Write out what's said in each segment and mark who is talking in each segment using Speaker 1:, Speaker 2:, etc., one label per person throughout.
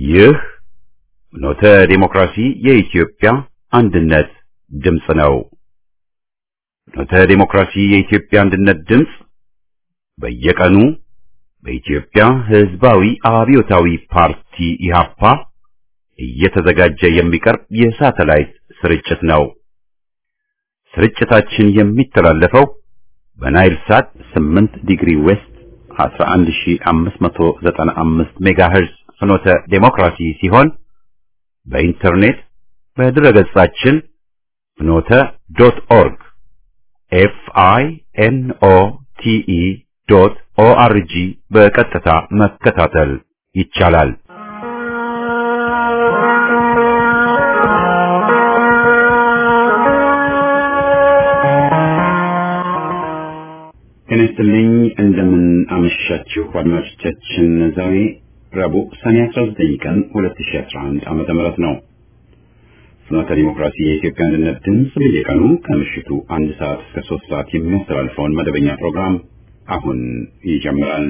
Speaker 1: ይህ ኖተ ዴሞክራሲ የኢትዮጵያ አንድነት ድምፅ ነው። ኖተ ዴሞክራሲ የኢትዮጵያ አንድነት ድምፅ በየቀኑ በኢትዮጵያ ሕዝባዊ አብዮታዊ ፓርቲ ኢህአፓ እየተዘጋጀ የሚቀርብ የሳተላይት ስርጭት ነው። ስርጭታችን የሚተላለፈው በናይል ሳት 8 ዲግሪ ዌስት 11595 ሜጋሄርዝ ፍኖተ ዴሞክራሲ ሲሆን በኢንተርኔት በድረገጻችን ፍኖተ ዶት ኦርግ ኤፍ አይ ኤን ኦ ቲ ኢ ዶት ኦ አር ጂ በቀጥታ መከታተል ይቻላል። ጤና ይስጥልኝ። እንደምን አመሻችሁ አድማጮቻችን። ዛሬ ረቡዕ ሰኔ 19 ቀን 2011 ዓመተ ምህረት ነው። ፍኖተ ዲሞክራሲ የኢትዮጵያ አንድነት ድምፅ በየቀኑ ከምሽቱ አንድ ሰዓት እስከ ሶስት ሰዓት የሚያስተላልፈውን መደበኛ ፕሮግራም አሁን ይጀምራል።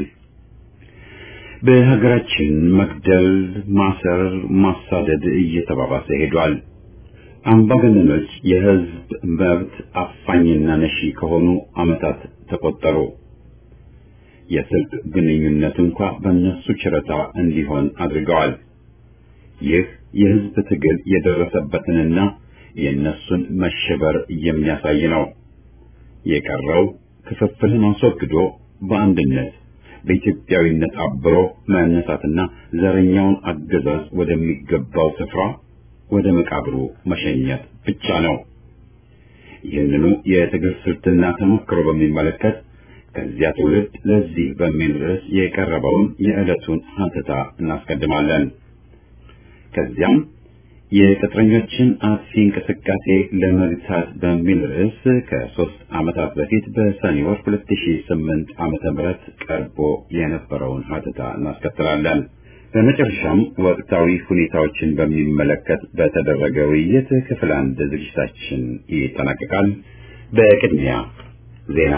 Speaker 1: በሀገራችን መግደል፣ ማሰር፣ ማሳደድ እየተባባሰ ሄዷል። አምባገነኖች የሕዝብ መብት አፋኝና ነሺ ከሆኑ ዓመታት ተቆጠሩ። የስልክ ግንኙነት እንኳ በእነሱ ችረታ እንዲሆን አድርገዋል። ይህ የሕዝብ ትግል የደረሰበትንና የእነሱን መሸበር የሚያሳይ ነው። የቀረው ክፍፍልን አስወግዶ በአንድነት በኢትዮጵያዊነት አብሮ መነሳትና ዘረኛውን አገዛዝ ወደሚገባው ስፍራ ወደ መቃብሩ መሸኘት ብቻ ነው። ይህንኑ የትግል ስልትና ተሞክሮ በሚመለከት ከዚያ ትውልድ ለዚህ በሚል ርዕስ የቀረበውን የዕለቱን ሀተታ እናስቀድማለን። ከዚያም የቅጥረኞችን አጥፊ እንቅስቃሴ ለመግታት በሚል ርዕስ ከሶስት ዓመታት በፊት በሰኔ ወር 2008 ዓመተ ምህረት ቀርቦ የነበረውን ሀተታ እናስከትላለን። በመጨረሻም ወቅታዊ ሁኔታዎችን በሚመለከት በተደረገ ውይይት ክፍል አንድ ዝግጅታችን ይጠናቀቃል። በቅድሚያ ዜና።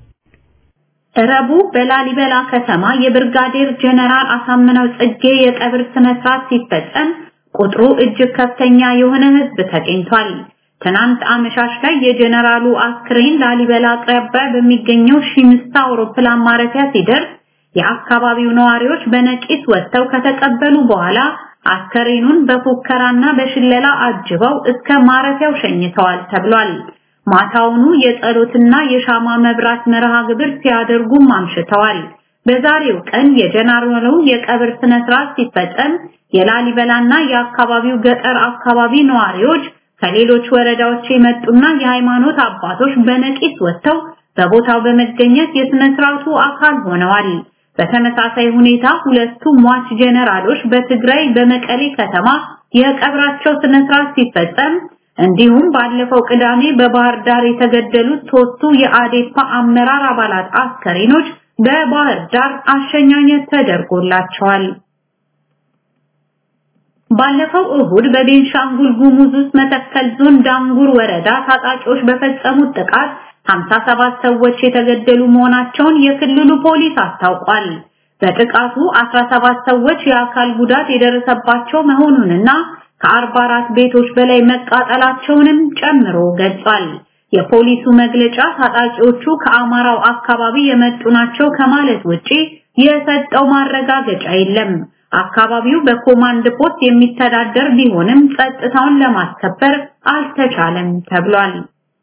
Speaker 2: ረቡዕ በላሊበላ ከተማ የብርጋዴር ጀነራል አሳምነው ጽጌ የቀብር ስነ ስርዓት ሲፈጸም ቁጥሩ እጅግ ከፍተኛ የሆነ ሕዝብ ተገኝቷል። ትናንት አመሻሽ ላይ የጀነራሉ አስክሬን ላሊበላ አቅራቢያ በሚገኘው ሺምስታ አውሮፕላን ማረፊያ ሲደርስ የአካባቢው ነዋሪዎች በነቂስ ወጥተው ከተቀበሉ በኋላ አስከሬኑን በፉከራና በሽለላ አጅበው እስከ ማረፊያው ሸኝተዋል ተብሏል። ማታውኑ የጸሎትና የሻማ መብራት መርሃ ግብር ሲያደርጉም አምሽተዋል። በዛሬው ቀን የጀነራሉ የቀብር ስነ ስርዓት ሲፈጸም የላሊበላና የአካባቢው ገጠር አካባቢ ነዋሪዎች ከሌሎች ወረዳዎች የመጡና የሃይማኖት አባቶች በነቂስ ወጥተው በቦታው በመገኘት የስነ ስርዓቱ አካል ሆነዋል። በተመሳሳይ ሁኔታ ሁለቱ ሟች ጀነራሎች በትግራይ በመቀሌ ከተማ የቀብራቸው ስነ ስርዓት ሲፈጸም እንዲሁም ባለፈው ቅዳሜ በባህር ዳር የተገደሉት ሶስቱ የአዴፓ አመራር አባላት አስከሬኖች በባህር ዳር አሸኛኘት ተደርጎላቸዋል። ባለፈው እሁድ በቤንሻንጉል ጉሙዝ ውስጥ መተከል ዞን ዳንጉር ወረዳ ታጣቂዎች በፈጸሙት ጥቃት 57 ሰዎች የተገደሉ መሆናቸውን የክልሉ ፖሊስ አስታውቋል። በጥቃቱ 17 ሰዎች የአካል ጉዳት የደረሰባቸው መሆኑንና ከ44 ቤቶች በላይ መቃጠላቸውንም ጨምሮ ገልጿል። የፖሊሱ መግለጫ ታጣቂዎቹ ከአማራው አካባቢ የመጡ ናቸው ከማለት ውጪ የሰጠው ማረጋገጫ የለም። አካባቢው በኮማንድ ፖስት የሚተዳደር ቢሆንም ጸጥታውን ለማስከበር አልተቻለም ተብሏል።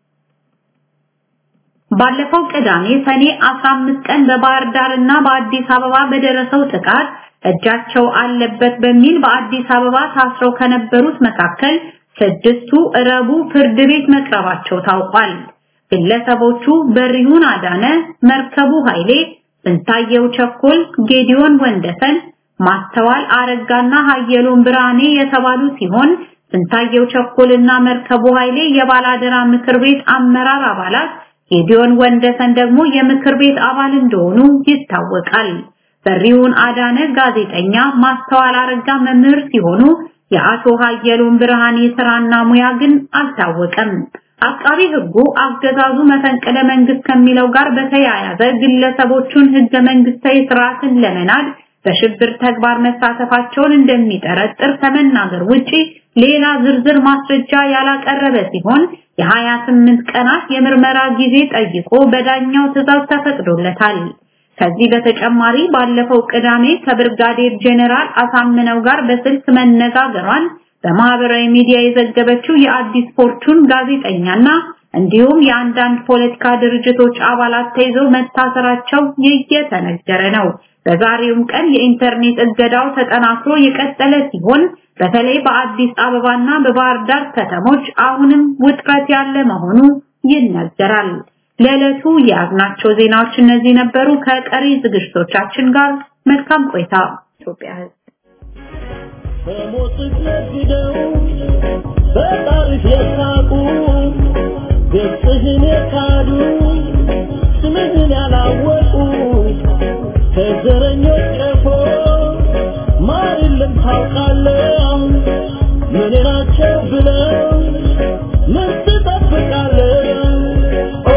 Speaker 2: ባለፈው ቅዳሜ ሰኔ 15 ቀን በባህር ዳር እና በአዲስ አበባ በደረሰው ጥቃት እጃቸው አለበት በሚል በአዲስ አበባ ታስረው ከነበሩት መካከል ስድስቱ ረቡዕ ፍርድ ቤት መቅረባቸው ታውቋል። ግለሰቦቹ በሪሁን አዳነ፣ መርከቡ ኃይሌ፣ ስንታየው ቸኮል፣ ጌዲዮን ወንደሰን፣ ማስተዋል አረጋና ሀየሎም ብርሃኔ የተባሉ ሲሆን ስንታየው ቸኮልና መርከቡ ኃይሌ የባላደራ ምክር ቤት አመራር አባላት ጌዲዮን ወንደሰን ደግሞ የምክር ቤት አባል እንደሆኑ ይታወቃል። በሪውን አዳነ ጋዜጠኛ፣ ማስተዋል አረጋ መምህር ሲሆኑ የአቶ ሀየሎም ብርሃኔ ስራና ሙያ ግን አልታወቀም። አቃቢ ሕጉ አገዛዙ መፈንቅለ መንግስት ከሚለው ጋር በተያያዘ ግለሰቦቹን ህገ መንግስታዊ ስርዓትን ለመናድ በሽብር ተግባር መሳተፋቸውን እንደሚጠረጥር ከመናገር ውጪ ሌላ ዝርዝር ማስረጃ ያላቀረበ ሲሆን የ28 ቀናት የምርመራ ጊዜ ጠይቆ በዳኛው ትዕዛዝ ተፈቅዶለታል። ከዚህ በተጨማሪ ባለፈው ቅዳሜ ከብርጋዴር ጄኔራል አሳምነው ጋር በስልክ መነጋገሯን በማህበራዊ ሚዲያ የዘገበችው የአዲስ ፎርቹን ጋዜጠኛና እንዲሁም የአንዳንድ ፖለቲካ ድርጅቶች አባላት ተይዘው መታሰራቸው እየተነገረ ነው። በዛሬውም ቀን የኢንተርኔት እገዳው ተጠናክሮ የቀጠለ ሲሆን በተለይ በአዲስ አበባና በባህር ዳር ከተሞች አሁንም ውጥረት ያለ መሆኑ ይነገራል። ለዕለቱ የያዝናቸው ዜናዎች እነዚህ ነበሩ። ከቀሪ ዝግጅቶቻችን ጋር መልካም ቆይታ። ኢትዮጵያ ሕዝብ
Speaker 3: በሞት ነግደው በጣሪፍ የሳቁ ገጽህን የካዱ ስምህን ያላወቁ ከዘረኞች ቀፎ ማር የለም ታውቃለህ ምን ናቸው ብለው ምን ትጠብቃለህ ኦ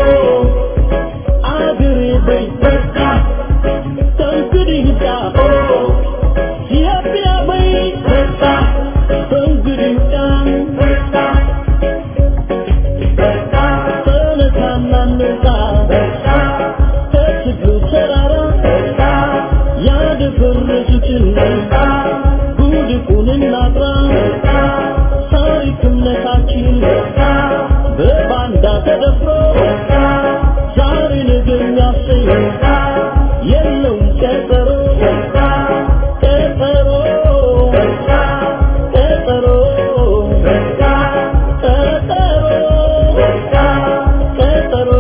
Speaker 3: አገሬ በይ በቃ ከእንግዲህ ዳ ኦ ኢትዮጵያ በይ በቃ ከእንግዲህ ዳ በቃ ተነሳና እንውጣ ከትግሉ ተራራ ያደፈረሱትን ጉድፉን እናጥራ ታሪክ እምነታችን በባንዳ ተደፍሮ ዛሬ ነገ የሚያሰኝ የለውም ቀጠሮ ቀጠሮ ቀጠሮ ቀጠሮ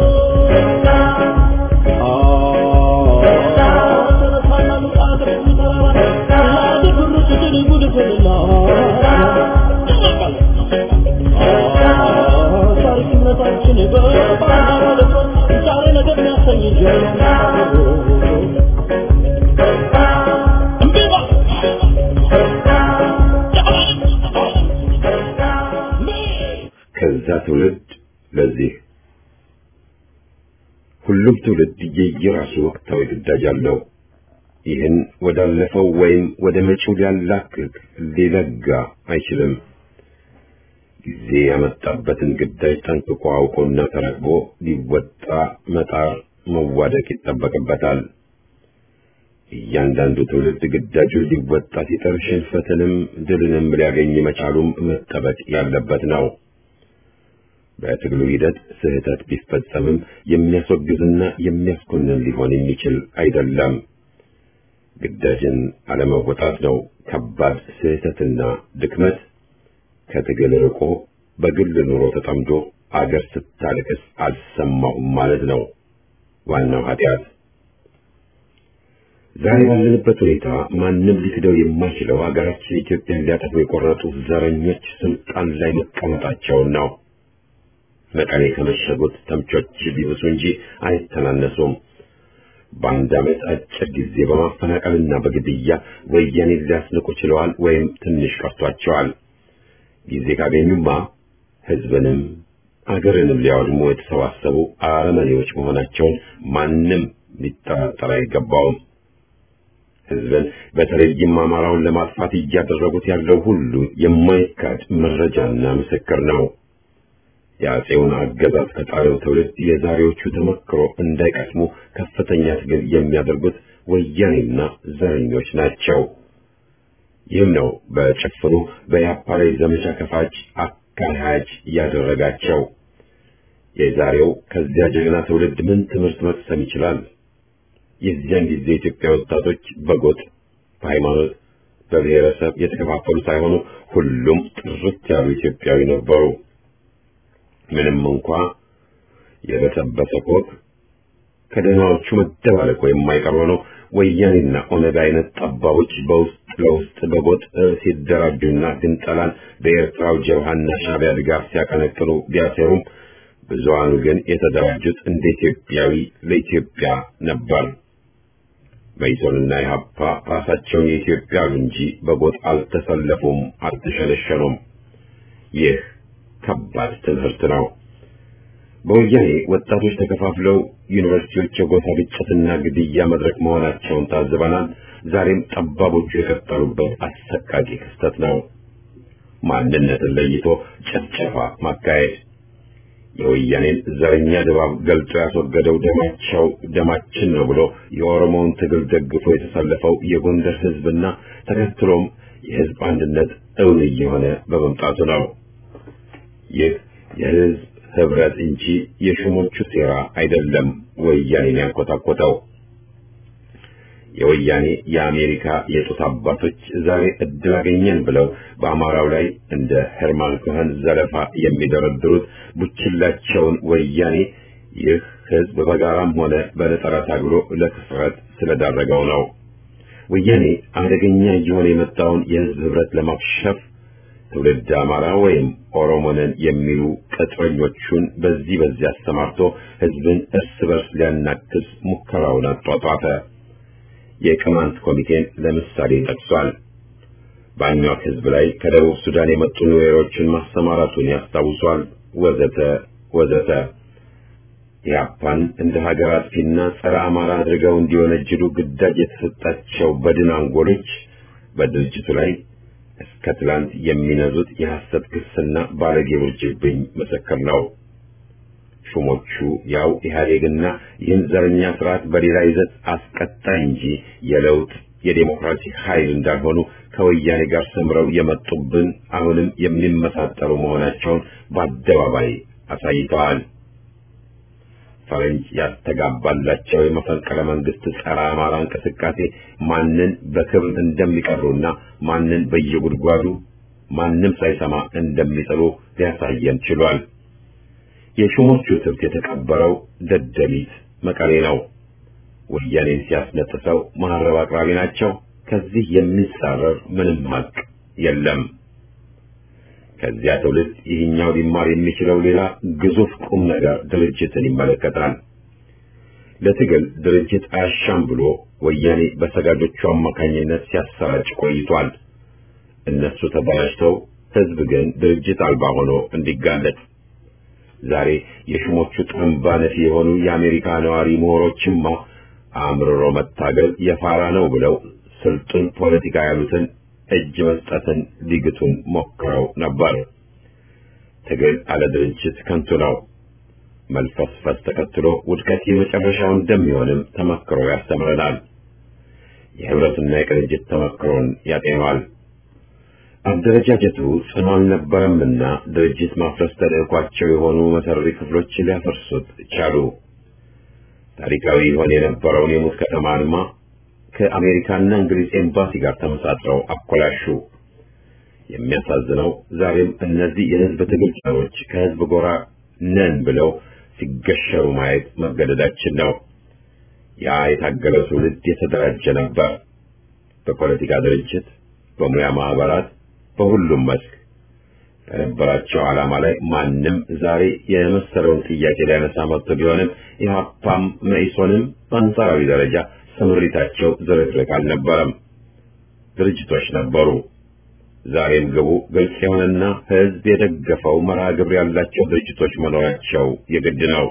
Speaker 1: ከዛ ትውልድ ለዚህ ሁሉም ትውልድ የየራሱ ወቅታዊ ግዳጅ አለው። ይህን ወዳለፈው ወይም ወደ መጪው ሊያላክክ ሊለጋ አይችልም። ጊዜ ያመጣበትን ግዳጅ ጠንቅቆ አውቆና ተረክቦ ሊወጣ መጣር መዋደቅ ይጠበቅበታል። እያንዳንዱ ትውልድ ግዳጁን ሊወጣ ሲጥር ሽንፈትንም ድልንም ሊያገኝ መቻሉም መጠበቅ ያለበት ነው። በትግሉ ሂደት ስህተት ቢፈጸምም የሚያስወግዝና የሚያስኮንን ሊሆን የሚችል አይደለም። ግዳጅን አለመወጣት ነው ከባድ ስህተትና ድክመት። ከትግል ርቆ በግል ኑሮ ተጠምዶ አገር ስታለቅስ አልሰማሁም ማለት ነው ዋናው ኃጢአት። ዛሬ ባለንበት ሁኔታ ማንም ሊክደው የማይችለው ሀገራችን ኢትዮጵያን ሊያጠፉ የቆረጡ ዘረኞች ስልጣን ላይ መቀመጣቸውን ነው። መቀሌ ከመሸጉት ተምቾች ቢብሱ እንጂ አይተናነሱም። በአንድ ዓመት አጭር ጊዜ በማፈናቀልና በግድያ ወያኔን ሊያስንቁ ችለዋል ወይም ትንሽ ቀርቷቸዋል። ጊዜ ካገኙማ ሕዝብንም አገርንም ሊያወድሙ የተሰባሰቡ አረመኔዎች መሆናቸውን ማንም ሊጠራጠር አይገባውም። ሕዝብን በተለይም አማራውን ለማጥፋት እያደረጉት ያለው ሁሉ የማይካድ መረጃና ምስክር ነው። የአፄውን አገዛዝ ከጣለው ትውልድ የዛሬዎቹ ተመክሮ እንዳይቀስሙ ከፍተኛ ትግል የሚያደርጉት ወያኔና ዘረኞች ናቸው። ይህም ነው በጭፍኑ በያፓ ላይ ዘመቻ ከፋች አካሄጅ ያደረጋቸው። የዛሬው ከዚያ ጀግና ትውልድ ምን ትምህርት መቅሰም ይችላል? የዚያን ጊዜ የኢትዮጵያ ወጣቶች በጎጥ፣ በሃይማኖት፣ በብሔረሰብ የተከፋፈሉ ሳይሆኑ ሁሉም ጥርት ያሉ ኢትዮጵያዊ ነበሩ። ምንም እንኳ የበሰበሰ ኮክ ከደህናዎቹ መደባለቁ የማይቀር ሆኖ ወያኔና ኦነግ አይነት ጠባቦች በውስጥ ለውስጥ በጎጥ ሲደራጁና ግንጠላን በኤርትራው ጀብሃና ሻዕቢያ ድጋፍ ሲያቀነቅኑ ቢያሴሩም ብዙሃኑ ግን የተደራጁት እንደ ኢትዮጵያዊ ለኢትዮጵያ ነበር። መኢሶንና ኢህአፓ ራሳቸውን የኢትዮጵያ አሉ እንጂ በጎጥ አልተሰለፉም፣ አልተሸነሸኑም። ይህ ከባድ ትምህርት ነው። በወያኔ ወጣቶች ተከፋፍለው ዩኒቨርሲቲዎች የጎሳ ግጭትና ግድያ መድረክ መሆናቸውን ታዝበናል። ዛሬም ጠባቦቹ የቀጠሉበት አሰቃቂ ክስተት ነው። ማንነትን ለይቶ ጭፍጨፋ ማካሄድ የወያኔን ዘረኛ ድባብ ገልጦ ያስወገደው ደማቸው ደማችን ነው ብሎ የኦሮሞውን ትግል ደግፎ የተሰለፈው የጎንደር ሕዝብና ተከትሎም የሕዝብ አንድነት እውን እየሆነ በመምጣቱ ነው። ይህ የሕዝብ ህብረት እንጂ የሹሞቹ ሴራ አይደለም ወያኔን ያንኮታኮተው። የወያኔ የአሜሪካ የጡት አባቶች ዛሬ እድል አገኘን ብለው በአማራው ላይ እንደ ሄርማን ኮኸን ዘለፋ የሚደረድሩት ቡችላቸውን ወያኔ ይህ ህዝብ በጋራም ሆነ በነጠላ ታግሎ ለክስረት ስለዳረገው ነው። ወያኔ አደገኛ እየሆነ የመጣውን የህዝብ ህብረት ለማክሸፍ ትውልድ አማራ ወይም ኦሮሞንን የሚሉ ቅጥረኞቹን በዚህ በዚህ አሰማርቶ ህዝብን እርስ በርስ ሊያናክስ ሙከራውን አጧጧፈ። የቅማንት ኮሚቴን ለምሳሌ ጠቅሷል። በአኟክ ህዝብ ላይ ከደቡብ ሱዳን የመጡ ኑዌሮችን ማሰማራቱን ያስታውሷል። ወዘተ ወዘተ። ኢህአፓን እንደ ሀገር አጥፊና ጸረ አማራ አድርገው እንዲወነጅሉ ግዳጅ የተሰጣቸው በድን አንጎሎች በድርጅቱ ላይ እስከ ትላንት የሚነዙት የሐሰት ክስና ባለጌ ውርጅብኝ ምስክር ነው። ሹሞቹ ያው ኢህአዴግና ይህን ዘረኛ ስርዓት በሌላ ይዘት አስቀጣይ እንጂ የለውጥ የዴሞክራሲ ኃይል እንዳልሆኑ ከወያኔ ጋር ሰምረው የመጡብን አሁንም የሚመሳጠሩ መሆናቸውን በአደባባይ አሳይተዋል። ፈረንጅ ያስተጋባላቸው የመፈንቅለ መንግስት ጸረ አማራ እንቅስቃሴ ማንን በክብር እንደሚቀሩና ማንን በየጉድጓዱ ማንም ሳይሰማ እንደሚጥሉ ሊያሳየን ችሏል። የሹሞቹ ትብት የተቀበረው ደደቢት መቀሌ ነው። ወያኔን ሲያስነጥሰው መሐረብ አቅራቢ ናቸው። ከዚህ የሚጻረር ምንም ሀቅ የለም። ከዚያ ትውልድ ይህኛው ሊማር የሚችለው ሌላ ግዙፍ ቁም ነገር ድርጅትን ይመለከታል። ለትግል ድርጅት አያሻም ብሎ ወያኔ በሰጋጆቹ አማካኝነት ሲያሰራጭ ቆይቷል። እነሱ ተበላሽተው ህዝብ ግን ድርጅት አልባ ሆኖ እንዲጋለጥ ዛሬ የሹሞቹ ጥንባ ነፊ የሆኑ የአሜሪካ ነዋሪ ምሁሮችማ አምርሮ መታገል የፋራ ነው ብለው ስልጡን ፖለቲካ ያሉትን እጅ መስጠትን ሊግቱን ሞክረው ነበር። ትግል አለ ድርጅት ከንቱ ነው። መልፈስፈስ ተከትሎ ውድቀት የመጨረሻው እንደሚሆንም ተመክሮ ያስተምረናል። የህብረትና የቅንጅት ተመክሮን ያጤኗል። አደረጃጀቱ ጽኑ አልነበረምና ድርጅት ማፍረስ ተልዕኳቸው የሆኑ መሰሪ ክፍሎች ሊያፈርሱት ቻሉ። ታሪካዊ ይሆን የነበረውን የሙት ከተማ አድማ ከአሜሪካና እንግሊዝ ኤምባሲ ጋር ተመሳጥረው አኮላሹ። የሚያሳዝነው ዛሬም እነዚህ የህዝብ ትግል ጸሮች ከህዝብ ጎራ ነን ብለው ሲገሸሩ ማየት መገደዳችን ነው። ያ የታገለው ትውልድ የተደራጀ ነበር። በፖለቲካ ድርጅት፣ በሙያ ማህበራት፣ በሁሉም መስክ ከነበራቸው ዓላማ ላይ ማንም ዛሬ የመሰለውን ጥያቄ ሊያነሳ መጥቶ ቢሆንም ኢህአፓም መኢሶንም በአንጻራዊ ደረጃ ስምሪታቸው ዝርክርክ አልነበረም። ድርጅቶች ነበሩ። ዛሬም ግቡ ግልጽ የሆነና ህዝብ የደገፈው መርሃ ግብር ያላቸው ድርጅቶች መኖራቸው የግድ ነው።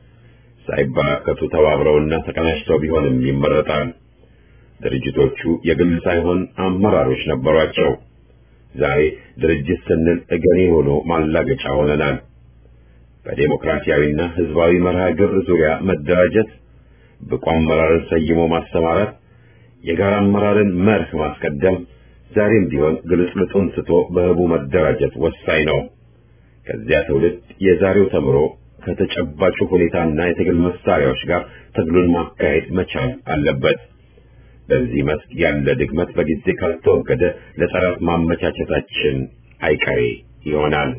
Speaker 1: ሳይበራከቱ ተባብረውና ተቀናጅተው ቢሆንም ይመረጣል። ድርጅቶቹ የግል ሳይሆን አመራሮች ነበሯቸው። ዛሬ ድርጅት ስንል እገሌ ሆኖ ማላገጫ ሆነናል። በዴሞክራሲያዊና ህዝባዊ መርሃ ግብር ዙሪያ መደራጀት፣ ብቁ አመራርን ሰይሞ ማሰማራት፣ የጋራ አመራርን መርህ ማስቀደም ዛሬም ቢሆን ግልጽልጡን ትቶ በህቡ መደራጀት ወሳኝ ነው። ከዚያ ትውልድ የዛሬው ተምሮ ከተጨባጩ ሁኔታና የትግል መሳሪያዎች ጋር ትግሉን ማካሄድ መቻል አለበት። በዚህ መስክ ያለ ድክመት በጊዜ ካልተወገደ ለጠላት ማመቻቸታችን አይቀሬ ይሆናል።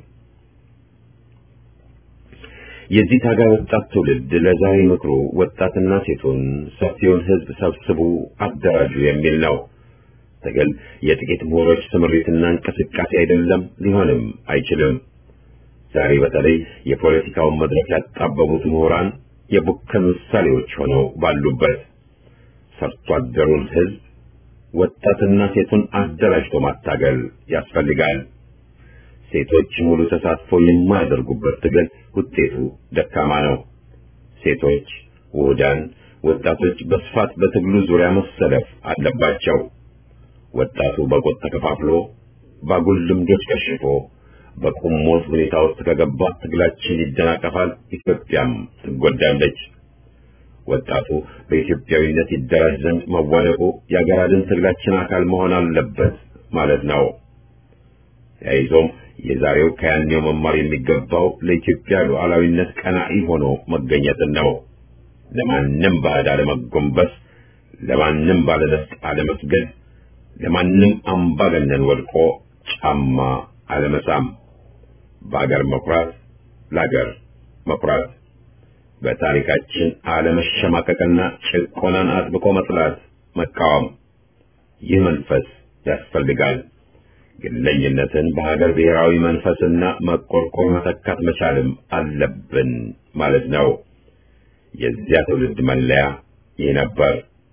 Speaker 1: የዚህ ታጋይ ወጣት ትውልድ ለዛሬ ምክሩ ወጣትና ሴቱን ሰፊውን ህዝብ ሰብስቡ፣ አደራጁ የሚል ነው። ትግል የጥቂት ምሁሮች ስምሪትና እንቅስቃሴ አይደለም፣ ሊሆንም አይችልም። ዛሬ በተለይ የፖለቲካውን መድረክ ያጣበቡት ምሁራን የቡከን ምሳሌዎች ሆነው ባሉበት ሰርቶ አደሩን ህዝብ ወጣትና ሴቱን አደራጅቶ ማታገል ያስፈልጋል። ሴቶች ሙሉ ተሳትፎ የማያደርጉበት ትግል ውጤቱ ደካማ ነው። ሴቶች፣ ውህዳን፣ ወጣቶች በስፋት በትግሉ ዙሪያ መሰለፍ አለባቸው። ወጣቱ በጎጥ ተከፋፍሎ ባጉል ልምዶች ከሽፎ በቁም ሞት ሁኔታ ውስጥ ከገባ ትግላችን ይደናቀፋል፣ ኢትዮጵያም ትጎዳለች። ወጣቱ በኢትዮጵያዊነት ይደራጅ ዘንድ መዋደቁ የአገር አድን ትግላችን አካል መሆን አለበት ማለት ነው። ተያይዞም የዛሬው ከያኔው መማር የሚገባው ለኢትዮጵያ ሉዓላዊነት ቀናኢ ሆኖ መገኘትን ነው። ለማንም ባዕድ አለመጎንበስ፣ ለማንም ባለነፍጥ አለመስገድ፣ ለማንም አምባገነን ወድቆ ጫማ አለመሳም፣ በአገር መኩራት፣ ለአገር መኩራት፣ በታሪካችን አለመሸማቀቅና ጭቆናን አጥብቆ መጥላት፣ መቃወም። ይህ መንፈስ ያስፈልጋል። ግለኝነትን በሀገር ብሔራዊ መንፈስና መቆርቆር መተካት መቻልም አለብን ማለት ነው። የዚያ ትውልድ መለያ ይህ ነበር።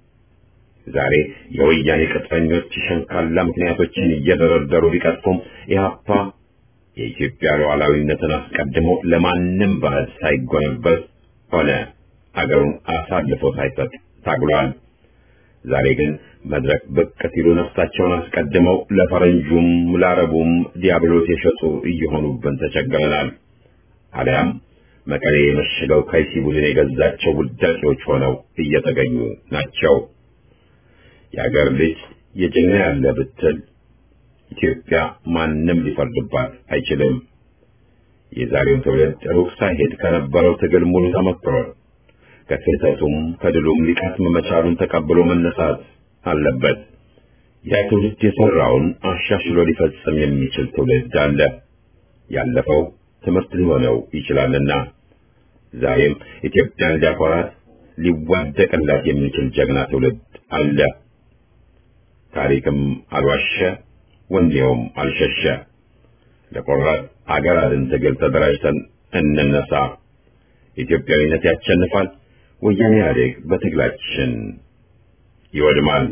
Speaker 1: ዛሬ የወያኔ ቅጥረኞች ሸንካላ ምክንያቶችን እየደረደሩ ቢቀጥፉም ኢህአፓ የኢትዮጵያ ሉዓላዊነትን አስቀድሞ ለማንም ባዕድ ሳይጎነበስ ሆነ አገሩን አሳልፎ ሳይሰጥ ታግሏል። ዛሬ ግን መድረክ ብቅ ሲሉ ነፍሳቸውን አስቀድመው ለፈረንጁም ለአረቡም ዲያብሎስ የሸጡ እየሆኑብን ተቸግረናል። አሊያም መቀሌ የመሸገው ከይሲ ቡድን የገዛቸው ውዳቂዎች ሆነው እየተገኙ ናቸው። የአገር ልጅ የጀግና ያለ ብትል ኢትዮጵያ ማንም ሊፈርድባት አይችልም። የዛሬው ትውልድ ሩቅ ሳይሄድ ከነበረው ትግል ሙሉ ተመክሯል። ከስህተቱም ከድሉም ሊቀስም መቻሉን ተቀብሎ መነሳት አለበት። ያ ትውልድ የሰራውን አሻሽሎ ሊፈጽም የሚችል ትውልድ አለ። ያለፈው ትምህርት ሊሆነው ይችላልና ዛሬም ኢትዮጵያን ሊያኮራት ሊዋደቅላት የሚችል ጀግና ትውልድ አለ። ታሪክም አልዋሸ፣ ወኔውም አልሸሸ። ለቆራጥ አገር አድን ትግል ተደራጅተን እንነሳ። ኢትዮጵያዊነት ያሸንፋል። ወያኔ ኢህአዴግ በትግላችን ይወድማል።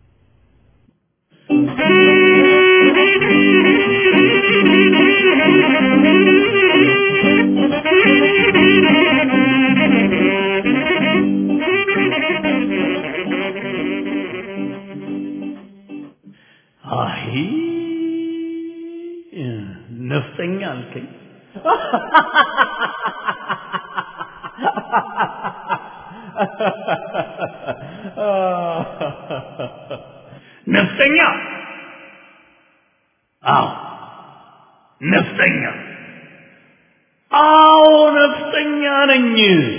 Speaker 3: አይ ነፍጠኛ አልከኝ። ነፍጠኛ? አዎ ነፍጠኛ። አዎ ነፍጠኛ ነኝ።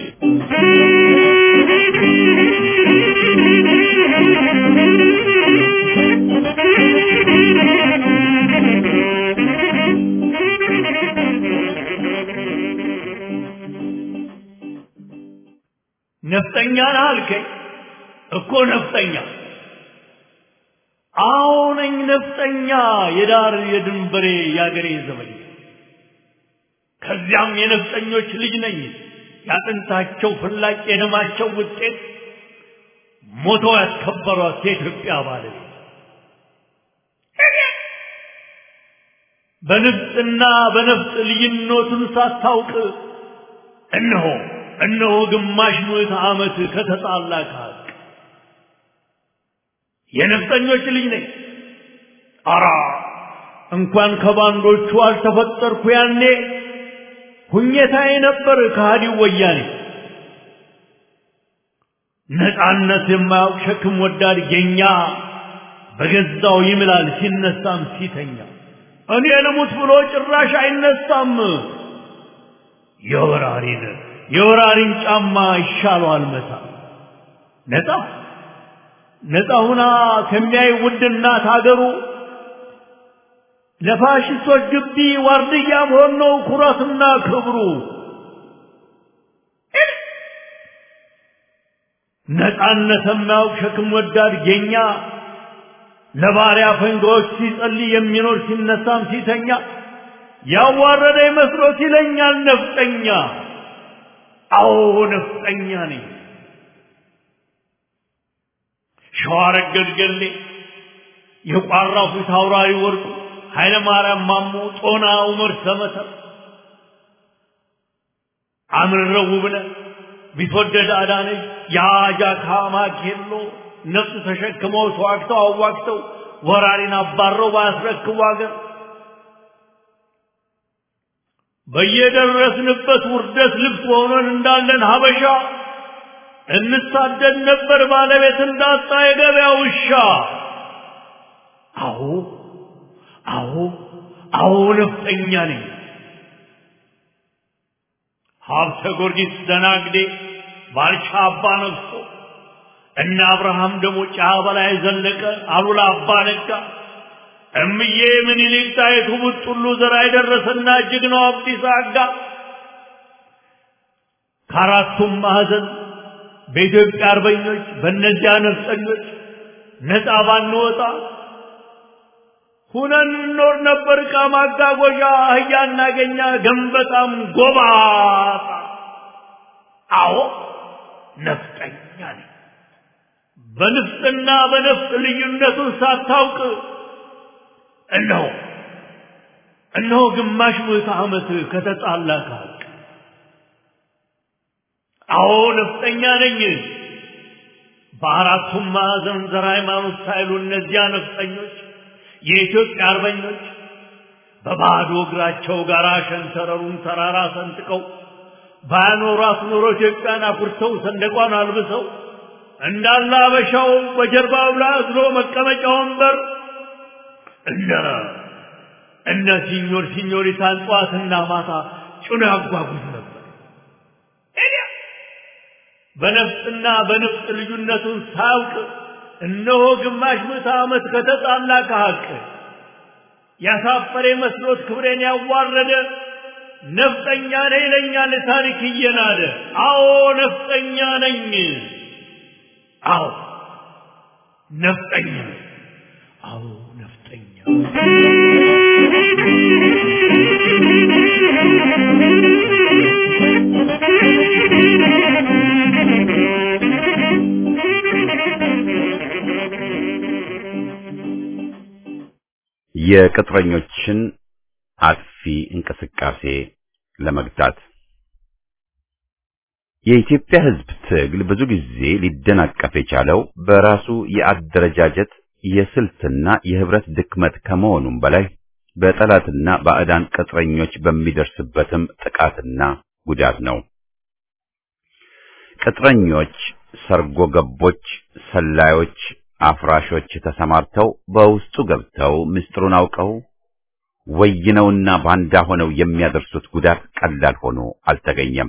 Speaker 3: ነፍጠኛ ነህ አልከኝ እኮ ነፍጠኛ። አዎ ነኝ ነፍጠኛ፣ የዳር የድንበሬ የአገሬ ዘመድ። ከዚያም የነፍጠኞች ልጅ ነኝ፣ ያጥንታቸው ፍላጭ የደማቸው ውጤት ሞተው ያስከበሯት የኢትዮጵያ ባለቤት በንፍጥና በነፍጥ ልዩነቱን ሳታውቅ እነሆ እነሆ ግማሽ ምዕተ ዓመት ከተጣላ ከሀቅ የነፍጠኞች ልጅ ነኝ። አራ እንኳን ከባንዶቹ አልተፈጠርኩ ያኔ ሁኘታዬ ነበር ከሃዲው ወያኔ። ነፃነት የማያውቅ ሸክም ወዳድ ጌኛ በገዛው ይምላል ሲነሳም ሲተኛ እኔ ልሙት ብሎ ጭራሽ አይነሳም። የወራሪን የወራሪን ጫማ ይሻለዋል መታ ነፃ ነፃ ሁና ከሚያይ ውድ እናት ሀገሩ ለፋሽስቶች ግቢ ዋርድያ መሆን ነው ኩራትና ክብሩ። ነፃነት የማያውቅ ሸክም ወዳድ ጌኛ ለባሪያ ፈንጋዎች ሲጸልይ የሚኖር ሲነሳም ሲተኛ ያዋረደ መስሎት ይለኛል ነፍጠኛ። አዎ ነፍጠኛ ነኝ። ሸዋረገድ ገሌ የቋራው ፊት አውራሪ ወርቁ ኃይለ ማርያም ማሞ ጦና ዑመር ሰመተር አምርረው ውብነህ ቢትወደድ አዳነች የአጃካ ማኬሎ ነፍስ ተሸክመው ተዋግተው አዋግተው ወራሪን አባረው ባያስረክቡ አገር በየደረስንበት ውርደት ልብስ ሆነን እንዳለን ሀበሻ እንሳደድ ነበር ባለቤት እንዳጣ የገበያ ውሻ። አዎ አዎ አዎ ነፍጠኛ ነኝ። ሀብተ ጊዮርጊስ ደናግዴ ባልቻ አባ ነግሶ እነ አብርሃም ደሞ ጫ በላይ ዘለቀ አሉላ አባ ነጋ እምዬ ምኒልክ ጣይቱ ቡጥሉ ዘራ የደረሰና ጀግናው አብዲሳ አጋ ከአራቱም ማዕዘን በኢትዮጵያ አርበኞች በእነዚያ ነፍጠኞች ነፃ ባንወጣ ሁነን እንኖር ነበር። ዕቃ ማጓጓዣ አህያ እናገኛ ገንበጣም ጎባጣ። አዎ ነፍጠኛ ነኝ። በንፍጥና በነፍጥ ልዩነቱን ሳታውቅ እነሆ እነሆ ግማሽ ምዕተ ዓመት ከተጣላ ከሀቅ አዎ ነፍጠኛ ነኝ። በአራቱም ማዕዘን ዘር ሃይማኖት ሳይሉ እነዚያ ነፍጠኞች የኢትዮጵያ አርበኞች በባዶ እግራቸው ጋር ሸንተረሩን ተራራ ሰንጥቀው ባያኖሯት ኖሮ ኢትዮጵያን አኩርተው ሰንደቋን አልብሰው እንዳለ አበሻው በጀርባው ላይ አዝሎ መቀመጫ ወንበር እነ እነ ሲኞር ሲኞሪታን ጠዋትና ማታ ጭኖ ያጓጉዝ ነበር። በነፍጥና በንፍጥ ልዩነቱን ሳያውቅ እነሆ ግማሽ ምዕተ ዓመት ከተጣላ ከሀቅ ያሳፈረ መስሎት ክብሬን ያዋረደ ነፍጠኛ ነኝ ይለኛል ታሪክ እየናደ። አዎ ነፍጠኛ ነኝ። አዎ ነፍጠኛ ነኝ። አዎ ነፍጠኛ
Speaker 1: የቅጥረኞችን አጥፊ እንቅስቃሴ ለመግታት የኢትዮጵያ ሕዝብ ትግል ብዙ ጊዜ ሊደናቀፍ የቻለው በራሱ የአደረጃጀት የስልትና የህብረት ድክመት ከመሆኑም በላይ በጠላትና ባዕዳን ቅጥረኞች በሚደርስበትም ጥቃትና ጉዳት ነው። ቅጥረኞች፣ ሰርጎ ገቦች፣ ሰላዮች፣ አፍራሾች ተሰማርተው በውስጡ ገብተው ምስጢሩን አውቀው ወይነውና ባንዳ ሆነው የሚያደርሱት ጉዳት ቀላል ሆኖ አልተገኘም።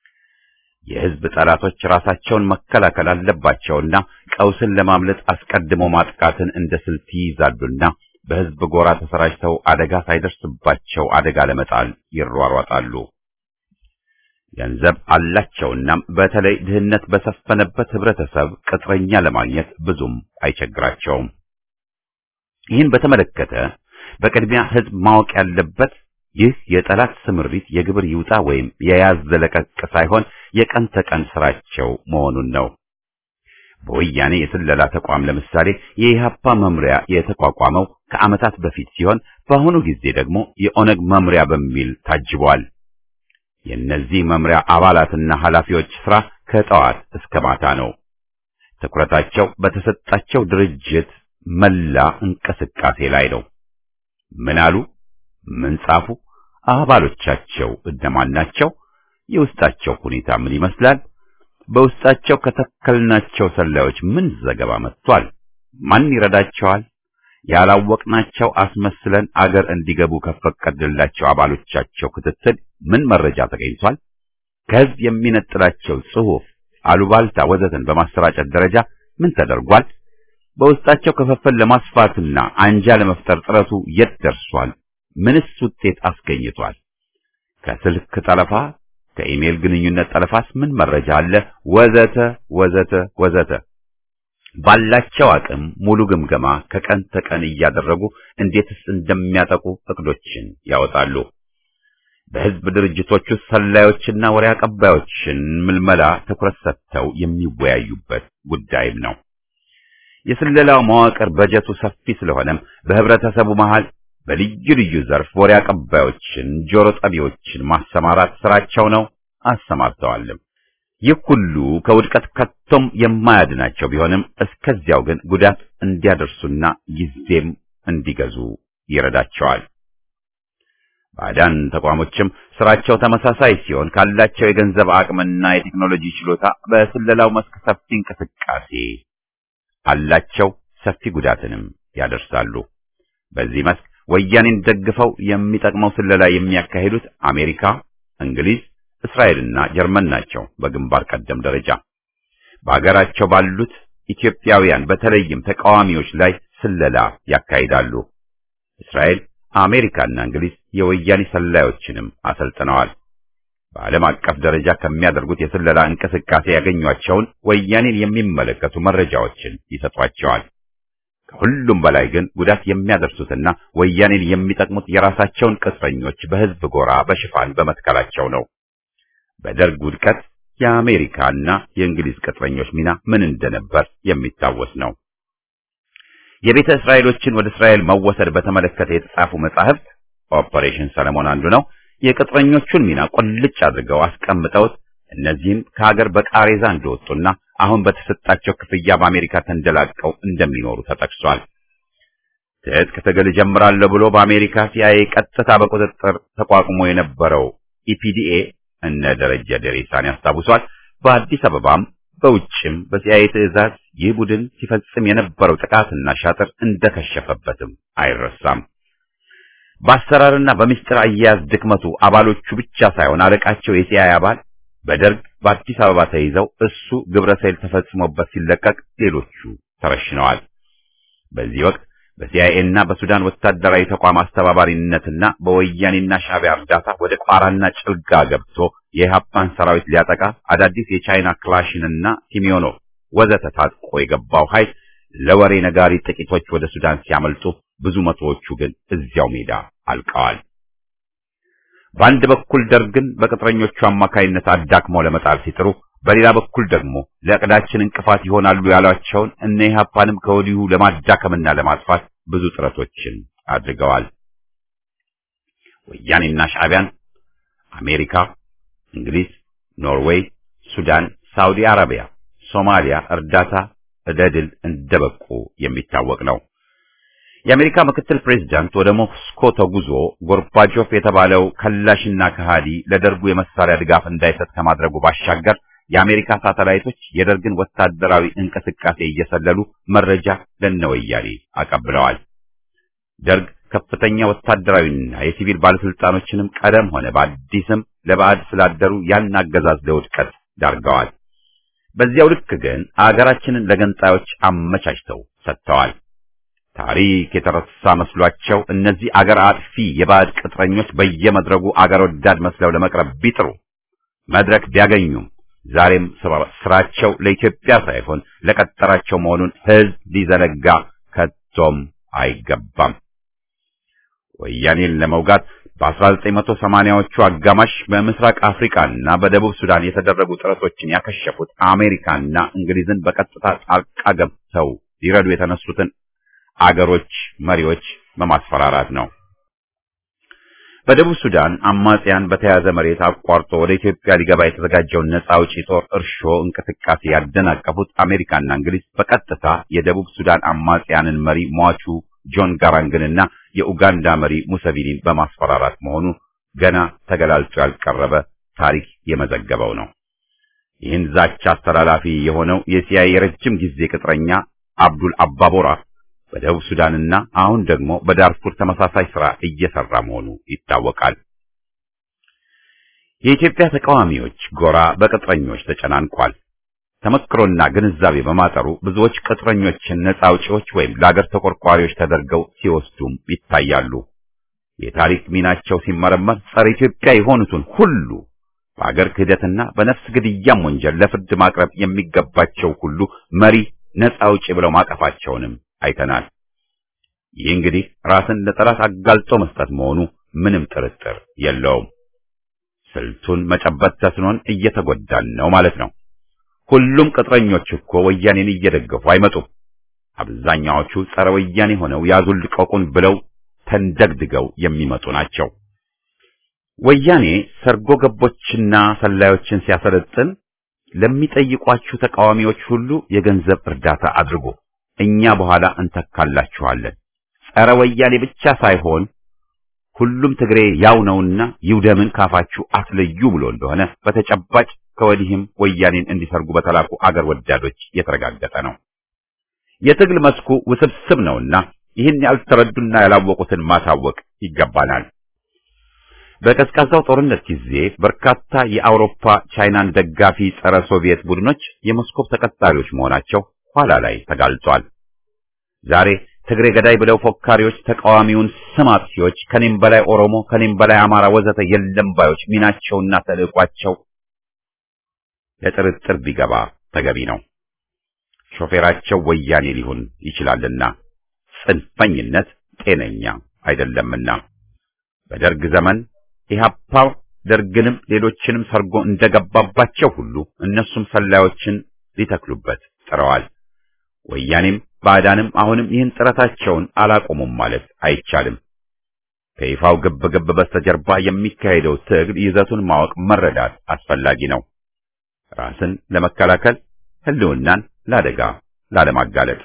Speaker 1: የህዝብ ጠላቶች ራሳቸውን መከላከል አለባቸውና ቀውስን ለማምለጥ አስቀድሞ ማጥቃትን እንደ ስልት ይይዛሉና በህዝብ ጎራ ተሰራጭተው አደጋ ሳይደርስባቸው አደጋ ለመጣል ይሯሯጣሉ። ገንዘብ አላቸውና በተለይ ድህነት በሰፈነበት ህብረተሰብ ቅጥረኛ ለማግኘት ብዙም አይቸግራቸውም። ይህን በተመለከተ በቅድሚያ ህዝብ ማወቅ ያለበት ይህ የጠላት ስምሪት የግብር ይውጣ ወይም የያዝ ዘለቀቅ ሳይሆን የቀን ተቀን ስራቸው መሆኑን ነው። በወያኔ የስለላ ተቋም ለምሳሌ የኢህአፓ መምሪያ የተቋቋመው ከዓመታት በፊት ሲሆን በአሁኑ ጊዜ ደግሞ የኦነግ መምሪያ በሚል ታጅቧል። የእነዚህ መምሪያ አባላትና ኃላፊዎች ስራ ከጠዋት እስከ ማታ ነው። ትኩረታቸው በተሰጣቸው ድርጅት መላ እንቅስቃሴ ላይ ነው። ምን አሉ? ምን ጻፉ? አባሎቻቸው እነማን ናቸው? የውስጣቸው ሁኔታ ምን ይመስላል? በውስጣቸው ከተከልናቸው ሰላዮች ምን ዘገባ መጥቷል? ማን ይረዳቸዋል? ያላወቅናቸው አስመስለን አገር እንዲገቡ ከፈቀድላቸው አባሎቻቸው ክትትል ምን መረጃ ተገኝቷል? ከህዝብ የሚነጥላቸው ጽሑፍ፣ አሉባልታ ወዘተን በማሰራጨት ደረጃ ምን ተደርጓል? በውስጣቸው ክፍፍል ለማስፋትና አንጃ ለመፍጠር ጥረቱ የት ደርሷል? ምንስ ውጤት አስገኝቷል? ከስልክ ጠለፋ ከኢሜል ግንኙነት ጠለፋስ ምን መረጃ አለ? ወዘተ ወዘተ ወዘተ ባላቸው አቅም ሙሉ ግምገማ ከቀን ተቀን እያደረጉ እንዴትስ እንደሚያጠቁ እቅዶችን ያወጣሉ። በህዝብ ድርጅቶች ውስጥ ሰላዮችና ወሬ አቀባዮችን ምልመላ ትኩረት ሰጥተው የሚወያዩበት ጉዳይም ነው። የስለላው መዋቅር በጀቱ ሰፊ ስለሆነም በህብረተሰቡ መሃል በልዩ ልዩ ዘርፍ ወሬ አቀባዮችን፣ ጆሮ ጠቢዎችን ማሰማራት ስራቸው ነው። አሰማርተዋልም። ይህ ሁሉ ከውድቀት ከቶም የማያድናቸው ቢሆንም እስከዚያው ግን ጉዳት እንዲያደርሱና ጊዜም እንዲገዙ ይረዳቸዋል። ባዕዳን ተቋሞችም ስራቸው ተመሳሳይ ሲሆን ካላቸው የገንዘብ አቅምና የቴክኖሎጂ ችሎታ በስለላው መስክ ሰፊ እንቅስቃሴ አላቸው፣ ሰፊ ጉዳትንም ያደርሳሉ። በዚህ መስክ ወያኔን ደግፈው የሚጠቅመው ስለላ የሚያካሂዱት አሜሪካ፣ እንግሊዝ፣ እስራኤልና ጀርመን ናቸው። በግንባር ቀደም ደረጃ በአገራቸው ባሉት ኢትዮጵያውያን በተለይም ተቃዋሚዎች ላይ ስለላ ያካሂዳሉ። እስራኤል አሜሪካና እንግሊዝ የወያኔ ሰላዮችንም አሰልጥነዋል። በዓለም አቀፍ ደረጃ ከሚያደርጉት የስለላ እንቅስቃሴ ያገኟቸውን ወያኔን የሚመለከቱ መረጃዎችን ይሰጧቸዋል። ከሁሉም በላይ ግን ጉዳት የሚያደርሱትና ወያኔን የሚጠቅሙት የራሳቸውን ቅጥረኞች በሕዝብ ጎራ በሽፋን በመትከላቸው ነው። በደርግ ውድቀት የአሜሪካና የእንግሊዝ ቅጥረኞች ሚና ምን እንደነበር የሚታወስ ነው። የቤተ እስራኤሎችን ወደ እስራኤል መወሰድ በተመለከተ የተጻፉ መጻሕፍት ኦፐሬሽን ሰለሞን አንዱ ነው። የቅጥረኞቹን ሚና ቁልጭ አድርገው አስቀምጠውት እነዚህም ከሀገር በቃሬዛ እንደወጡና አሁን በተሰጣቸው ክፍያ በአሜሪካ ተንደላቀው እንደሚኖሩ ተጠቅሷል። ትጥቅ ትግል እጀምራለሁ ብሎ በአሜሪካ ሲአይኤ ቀጥታ በቁጥጥር ተቋቁሞ የነበረው ኢፒዲኤ እነ ደረጀ ደሬሳን ያስታውሷል። በአዲስ አበባም በውጭም በሲአይኤ ትዕዛዝ ይህ ቡድን ሲፈጽም የነበረው ጥቃትና ሻጥር እንደከሸፈበትም አይረሳም። በአሰራርና በምስጢር አያያዝ ድክመቱ አባሎቹ ብቻ ሳይሆን አለቃቸው የሲአይኤ አባል በደርግ በአዲስ አበባ ተይዘው እሱ ግብረ ሰይል ተፈጽሞበት ሲለቀቅ ሌሎቹ ተረሽነዋል። በዚህ ወቅት በሲአይኤ እና በሱዳን ወታደራዊ ተቋም አስተባባሪነትና በወያኔና ሻዕቢያ እርዳታ ወደ ቋራና ጭልጋ ገብቶ የኢህአፓን ሰራዊት ሊያጠቃ አዳዲስ የቻይና ክላሽንና ሲሚዮኖቭ ወዘተ ታጥቆ የገባው ኃይል ለወሬ ነጋሪ ጥቂቶች ወደ ሱዳን ሲያመልጡ፣ ብዙ መቶዎቹ ግን እዚያው ሜዳ አልቀዋል። በአንድ በኩል ደርግን በቅጥረኞቹ አማካይነት አዳክመው ለመጣል ሲጥሩ፣ በሌላ በኩል ደግሞ ለዕቅዳችን እንቅፋት ይሆናሉ ያሏቸውን እነ ኢህአፓንም ከወዲሁ ለማዳከምና ለማጥፋት ብዙ ጥረቶችን አድርገዋል። ወያኔና ሻዕቢያን አሜሪካ፣ እንግሊዝ፣ ኖርዌይ፣ ሱዳን፣ ሳውዲ አረቢያ፣ ሶማሊያ እርዳታ ለድል እንደበቁ የሚታወቅ ነው። የአሜሪካ ምክትል ፕሬዝዳንት ወደ ሞስኮ ተጉዞ ጎርባቾቭ የተባለው ከላሽና ከሃዲ ለደርጉ የመሳሪያ ድጋፍ እንዳይሰጥ ከማድረጉ ባሻገር የአሜሪካ ሳተላይቶች የደርግን ወታደራዊ እንቅስቃሴ እየሰለሉ መረጃ ለነወያኔ አቀብለዋል። ደርግ ከፍተኛ ወታደራዊና የሲቪል ባለስልጣኖችንም ቀደም ሆነ በአዲስም ለባዕድ ስላደሩ ያን አገዛዝ ለውድቀት ዳርገዋል። በዚያው ልክ ግን አገራችንን ለገንጣዮች አመቻችተው ሰጥተዋል። ታሪክ የተረሳ መስሏቸው እነዚህ አገር አጥፊ የባዕድ ቅጥረኞች በየመድረጉ አገር ወዳድ መስለው ለመቅረብ ቢጥሩ መድረክ ቢያገኙም ዛሬም ስራቸው ለኢትዮጵያ ሳይሆን ለቀጠራቸው መሆኑን ሕዝብ ሊዘነጋ ከቶም አይገባም። ወያኔን ለመውጋት በ1980ዎቹ አጋማሽ በምስራቅ አፍሪካና በደቡብ ሱዳን የተደረጉ ጥረቶችን ያከሸፉት አሜሪካና እንግሊዝን በቀጥታ ጣልቃ ገብተው ሊረዱ የተነሱትን አገሮች መሪዎች በማስፈራራት ነው። በደቡብ ሱዳን አማጽያን በተያዘ መሬት አቋርጦ ወደ ኢትዮጵያ ሊገባ የተዘጋጀውን ነጻ አውጪ ጦር እርሾ እንቅስቃሴ ያደናቀፉት አሜሪካና እንግሊዝ በቀጥታ የደቡብ ሱዳን አማጽያንን መሪ ሟቹ ጆን ጋራንግንና የኡጋንዳ መሪ ሙሰቪኒን በማስፈራራት መሆኑ ገና ተገላልጦ ያልቀረበ ታሪክ የመዘገበው ነው። ይህን ዛቻ አስተላላፊ የሆነው የሲአይኤ የረጅም ጊዜ ቅጥረኛ አብዱል አባቦራ በደቡብ ሱዳንና አሁን ደግሞ በዳርፉር ተመሳሳይ ሥራ እየሰራ መሆኑ ይታወቃል። የኢትዮጵያ ተቃዋሚዎች ጎራ በቅጥረኞች ተጨናንቋል። ተመክሮና ግንዛቤ በማጠሩ ብዙዎች ቅጥረኞችን ነጻ አውጪዎች ወይም ለአገር ተቆርቋሪዎች ተደርገው ሲወስዱም ይታያሉ። የታሪክ ሚናቸው ሲመረመር ጸረ ኢትዮጵያ የሆኑትን ሁሉ በአገር ክህደትና በነፍስ ግድያም ወንጀል ለፍርድ ማቅረብ የሚገባቸው ሁሉ መሪ ነጻ አውጪ ብለው ማቀፋቸውንም አይተናል። ይህ እንግዲህ ራስን ለጠላት አጋልጦ መስጠት መሆኑ ምንም ጥርጥር የለውም። ስልቱን መጨበጥ ተስኖን እየተጎዳን ነው ማለት ነው። ሁሉም ቅጥረኞች እኮ ወያኔን እየደገፉ አይመጡም። አብዛኛዎቹ ጸረ ወያኔ ሆነው ያዙን ልቀቁን ብለው ተንደግድገው የሚመጡ ናቸው። ወያኔ ሰርጎ ገቦችና ሰላዮችን ሲያሰለጥን ለሚጠይቋችሁ ተቃዋሚዎች ሁሉ የገንዘብ እርዳታ አድርጉ፣ እኛ በኋላ እንተካላችኋለን። ጸረ ወያኔ ብቻ ሳይሆን ሁሉም ትግሬ ያው ነውና ይውደምን ካፋችሁ አትለዩ ብሎ እንደሆነ በተጨባጭ ከወዲህም ወያኔን እንዲሰርጉ በተላኩ አገር ወዳዶች የተረጋገጠ ነው። የትግል መስኩ ውስብስብ ነውና ይህን ያልተረዱና ያላወቁትን ማሳወቅ ይገባናል። በቀዝቃዛው ጦርነት ጊዜ በርካታ የአውሮፓ ቻይናን ደጋፊ ጸረ ሶቪየት ቡድኖች የሞስኮቭ ተቀጣሪዎች መሆናቸው ኋላ ላይ ተጋልጧል። ዛሬ ትግሬ ገዳይ ብለው ፎካሪዎች ተቃዋሚውን ስም አጥፊዎች ከኔም በላይ ኦሮሞ ከኔም በላይ አማራ ወዘተ የለም ባዮች ሚናቸውና ተልዕቋቸው ለጥርጥር ቢገባ ተገቢ ነው። ሾፌራቸው ወያኔ ሊሆን ይችላልና ጽንፈኝነት ጤነኛ አይደለምና በደርግ ዘመን ኢህአፓ ደርግንም ሌሎችንም ሰርጎ እንደገባባቸው ሁሉ እነሱም ሰላዮችን ሊተክሉበት ጥረዋል። ወያኔም ባዕዳንም አሁንም ይህን ጥረታቸውን አላቆሙም ማለት አይቻልም። ከይፋው ግብ ግብ በስተጀርባ የሚካሄደው ትግል ይዘቱን ማወቅ መረዳት አስፈላጊ ነው። ራስን ለመከላከል ህልውናን ለአደጋ ላለማጋለጥ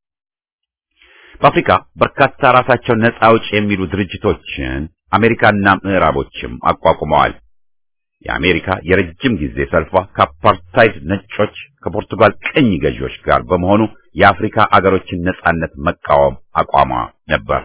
Speaker 1: በአፍሪካ በርካታ ራሳቸው ነፃ አውጪ የሚሉ ድርጅቶችን አሜሪካና ምዕራቦችም አቋቁመዋል። የአሜሪካ የረጅም ጊዜ ሰልፏ ከአፓርታይድ ነጮች ከፖርቱጋል ቅኝ ገዢዎች ጋር በመሆኑ የአፍሪካ አገሮችን ነጻነት መቃወም አቋሟ ነበር።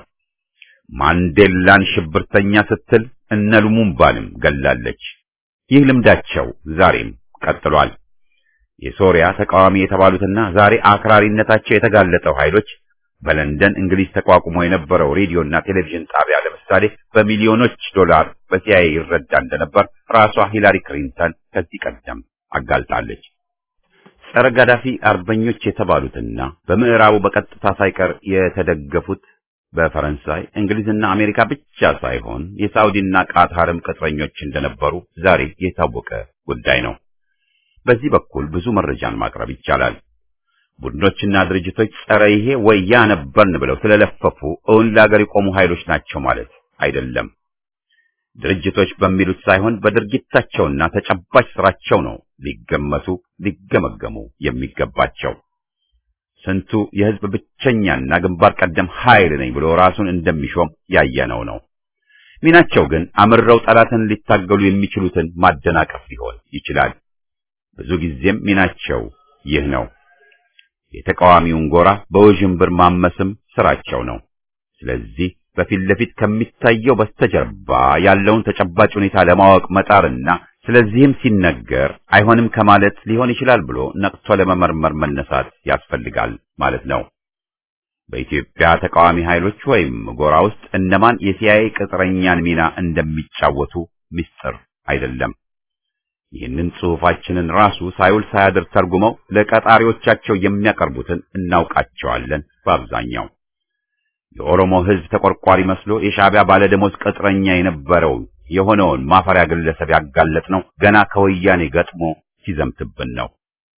Speaker 1: ማንዴላን ሽብርተኛ ስትል እነ ሉሙምባንም ገላለች። ይህ ልምዳቸው ዛሬም ቀጥሏል። የሶሪያ ተቃዋሚ የተባሉትና ዛሬ አክራሪነታቸው የተጋለጠው ኃይሎች በለንደን እንግሊዝ ተቋቁሞ የነበረው ሬዲዮና ቴሌቪዥን ጣቢያ ለምሳሌ በሚሊዮኖች ዶላር በሲአይኤ ይረዳ እንደነበር ራሷ ሂላሪ ክሊንተን ከዚህ ቀደም አጋልጣለች። ጸረ ጋዳፊ አርበኞች የተባሉትና በምዕራቡ በቀጥታ ሳይቀር የተደገፉት በፈረንሳይ እንግሊዝና አሜሪካ ብቻ ሳይሆን የሳውዲና ቃታርም ቅጥረኞች እንደነበሩ ዛሬ የታወቀ ጉዳይ ነው። በዚህ በኩል ብዙ መረጃን ማቅረብ ይቻላል። ቡድኖችና ድርጅቶች ጸረ ይሄ ወይ ያ ነበርን ብለው ስለለፈፉ እውን ለአገር የቆሙ ኃይሎች ናቸው ማለት አይደለም። ድርጅቶች በሚሉት ሳይሆን በድርጊታቸውና ተጨባጭ ስራቸው ነው ሊገመቱ ሊገመገሙ የሚገባቸው። ስንቱ የህዝብ ብቸኛና ግንባር ቀደም ኃይል ነኝ ብሎ ራሱን እንደሚሾም ያየነው ነው። ሚናቸው ግን አምረው ጠላትን ሊታገሉ የሚችሉትን ማደናቀፍ ሊሆን ይችላል። ብዙ ጊዜም ሚናቸው ይህ ነው። የተቃዋሚውን ጎራ በውዥንብር ማመስም ስራቸው ነው። ስለዚህ በፊት ለፊት ከሚታየው በስተጀርባ ያለውን ተጨባጭ ሁኔታ ለማወቅ መጣርና ስለዚህም ሲነገር አይሆንም ከማለት ሊሆን ይችላል ብሎ ነቅቶ ለመመርመር መነሳት ያስፈልጋል ማለት ነው። በኢትዮጵያ ተቃዋሚ ኃይሎች ወይም ጎራ ውስጥ እነማን የሲአይኤ ቅጥረኛን ሚና እንደሚጫወቱ ምስጢር አይደለም። ይህንን ጽሑፋችንን ራሱ ሳይውል ሳያድር ተርጉመው ለቀጣሪዎቻቸው የሚያቀርቡትን እናውቃቸዋለን። በአብዛኛው የኦሮሞ ሕዝብ ተቆርቋሪ መስሎ የሻዕቢያ ባለደሞዝ ቅጥረኛ የነበረው የሆነውን ማፈሪያ ግለሰብ ያጋለጥ ነው ገና ከወያኔ ገጥሞ ሲዘምትብን ነው።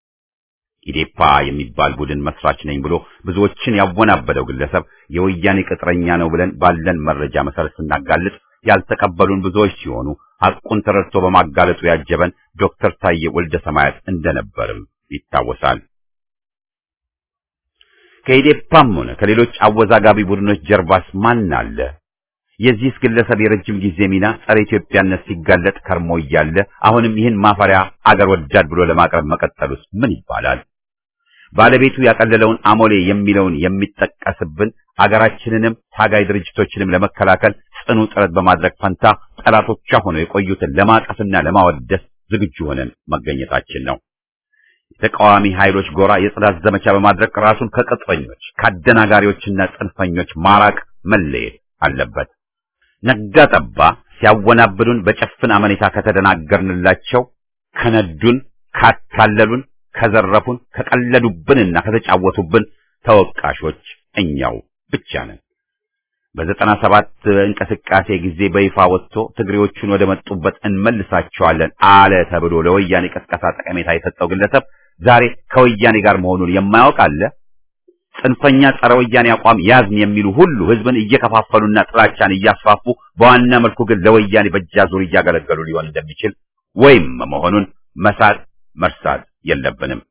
Speaker 1: ኢዴፓ የሚባል ቡድን መስራች ነኝ ብሎ ብዙዎችን ያወናበደው ግለሰብ የወያኔ ቅጥረኛ ነው ብለን ባለን መረጃ መሰረት ስናጋልጥ ያልተቀበሉን ብዙዎች ሲሆኑ ሐቁን ተረድቶ በማጋለጡ ያጀበን ዶክተር ታዬ ወልደ ሰማያት እንደነበርም ይታወሳል። ከኢዴፓም ሆነ ከሌሎች አወዛጋቢ ቡድኖች ጀርባስ ማን አለ? የዚህስ ግለሰብ የረጅም ጊዜ ሚና ጸረ ኢትዮጵያነት ሲጋለጥ ከርሞ እያለ አሁንም ይህን ማፈሪያ አገር ወዳድ ብሎ ለማቅረብ መቀጠሉስ ምን ይባላል? ባለቤቱ ያቀለለውን አሞሌ የሚለውን የሚጠቀስብን አገራችንንም ታጋይ ድርጅቶችንም ለመከላከል ጽኑ ጥረት በማድረግ ፈንታ ጠላቶቿ ሆነው የቆዩትን ለማቀፍና ለማወደስ ዝግጁ ሆነን መገኘታችን ነው። የተቃዋሚ ኃይሎች ጎራ የጽዳት ዘመቻ በማድረግ ራሱን ከቅጥረኞች ከአደናጋሪዎችና ጽንፈኞች ማራቅ መለየት አለበት። ነጋ ጠባ ሲያወናብዱን በጨፍን አመኔታ ከተደናገርንላቸው፣ ከነዱን፣ ካታለሉን፣ ከዘረፉን፣ ከቀለዱብንና ከተጫወቱብን ተወቃሾች እኛው ብቻ ነን። በዘጠና ሰባት እንቅስቃሴ ጊዜ በይፋ ወጥቶ ትግሬዎቹን ወደ መጡበት እንመልሳቸዋለን አለ ተብሎ ለወያኔ ቀስቀሳ ጠቀሜታ የሰጠው ግለሰብ ዛሬ ከወያኔ ጋር መሆኑን የማያውቅ አለ? ጽንፈኛ ጸረ ወያኔ አቋም ያዝን የሚሉ ሁሉ ህዝብን እየከፋፈሉና ጥላቻን እያስፋፉ በዋና መልኩ ግን ለወያኔ በእጃዙር እያገለገሉ ሊሆን እንደሚችል ወይም መሆኑን መሳት መርሳት የለብንም።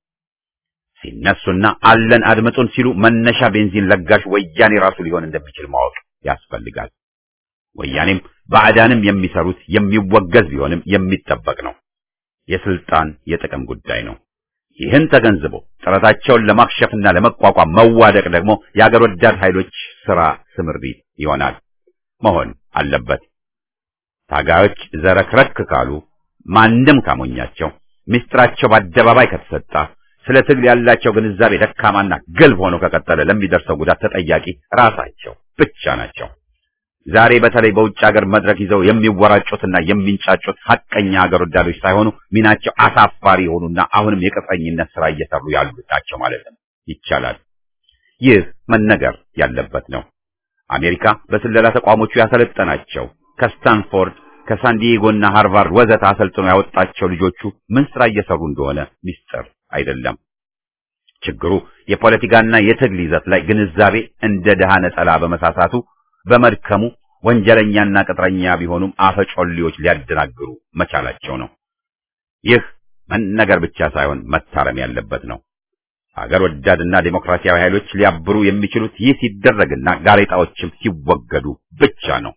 Speaker 1: ሲነሱና አለን አድምጡን ሲሉ መነሻ ቤንዚን ለጋሽ ወያኔ ራሱ ሊሆን እንደሚችል ማወቅ ያስፈልጋል። ወያኔም ባዕዳንም የሚሰሩት የሚወገዝ ቢሆንም የሚጠበቅ ነው። የስልጣን የጥቅም ጉዳይ ነው። ይህን ተገንዝቦ ጥረታቸውን ለማክሸፍና ለመቋቋም መዋደቅ ደግሞ የአገር ወዳድ ኃይሎች ስራ ስምሪት ይሆናል መሆን አለበት። ታጋዮች ዘረክረክ ካሉ ማንም ካሞኛቸው ምስጢራቸው በአደባባይ ከተሰጣ ስለ ትግል ያላቸው ግንዛቤ ደካማና ግልብ ሆኖ ከቀጠለ ለሚደርሰው ጉዳት ተጠያቂ ራሳቸው ብቻ ናቸው። ዛሬ በተለይ በውጭ ሀገር መድረክ ይዘው የሚወራጩትና የሚንጫጩት ሐቀኛ ሀገር ወዳዶች ሳይሆኑ ሚናቸው አሳፋሪ የሆኑና አሁንም የቅጥረኝነት ስራ እየሰሩ ያሉ ናቸው ማለትም ይቻላል። ይህ መነገር ያለበት ነው። አሜሪካ በስለላ ተቋሞቹ ያሰለጠናቸው ከስታንፎርድ ከሳንዲዬጎና ሃርቫርድ ወዘተ አሰልጥኖ ያወጣቸው ልጆቹ ምን ስራ እየሰሩ እንደሆነ ሚስጥር አይደለም። ችግሩ የፖለቲካና የትግል ይዘት ላይ ግንዛቤ እንደ ድሃ ነጠላ በመሳሳቱ በመድከሙ ወንጀለኛና ቅጥረኛ ቢሆኑም አፈጮሌዎች ሊያደናግሩ መቻላቸው ነው። ይህ መነገር ብቻ ሳይሆን መታረም ያለበት ነው። ሀገር ወዳድና ዴሞክራሲያዊ ኃይሎች ሊያብሩ የሚችሉት ይህ ሲደረግና ጋሬጣዎችም ሲወገዱ ብቻ ነው።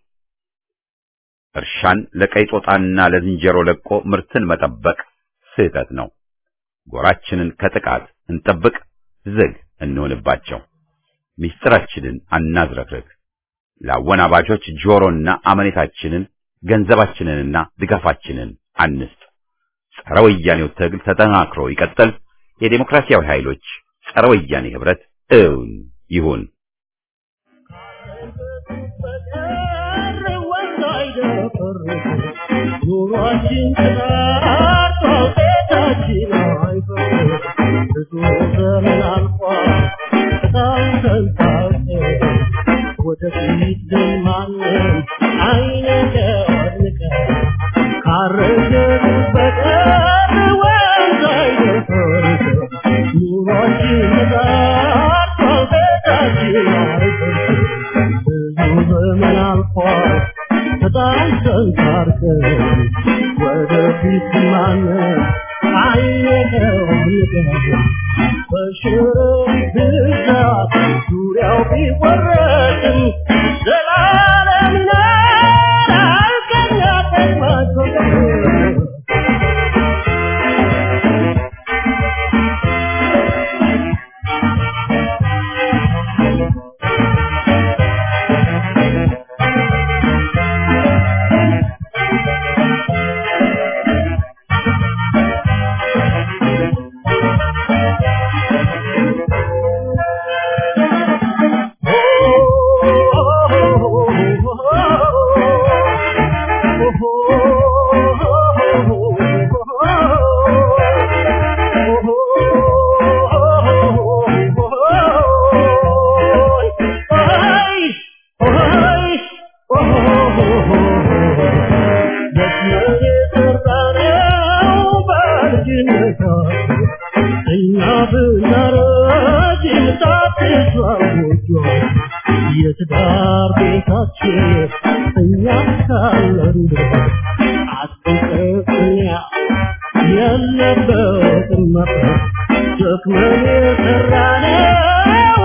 Speaker 1: እርሻን ለቀይ ጦጣና ለዝንጀሮ ለቆ ምርትን መጠበቅ ስህተት ነው። ጎራችንን ከጥቃት እንጠብቅ፣ ዝግ እንሆንባቸው፣ ምስጢራችንን አናዝረክርክ። ለአወናባጆች ጆሮና አመኔታችንን ገንዘባችንንና ድጋፋችንን አንስጥ። ጸረ ወያኔው ትግል ተጠናክሮ ይቀጥል። የዴሞክራሲያዊ ኃይሎች ጸረ ወያኔ ህብረት እውን ይሁን።
Speaker 4: ኑሯችን ተጣርቶ ቤታችን አይፈርስ ብዙ ዘመን አልፏል በጣም ተንሳፈ ወደፊት ግን ማንም አይነቀንቀን ካረገን በቀር ወንዝ አይደፈርስ ኑሯችን ተጣርቶ ቤታችን አይፈርስ ብዙ ዘመን አልፏል በጣም ተንሳርከን ወደፊት ማንም አይነቀንቀን በሽሮ ብዛት ዙሪያው ቢወረድም ዘላለም ይኖራል ከኛ ተስማቶ የትዳር ቤታችን እኛ ካለን አጥንቀኛ የለበትም መፍረት ደክመን የሰራነው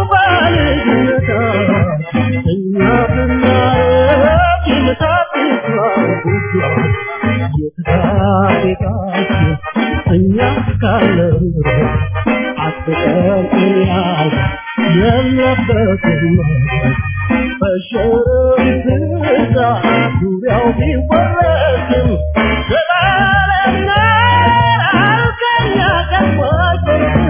Speaker 4: ባልጅነታችን እኛ ብናረግ ይመታት የትዳር ቤታችን እኛ ካለን አጥንቀኛ የለበትም መፍረት በሸረሪት ብዛት ዙሪያው ቢወረስም ዘላለም ይኖራል ከኛ ቀድሞች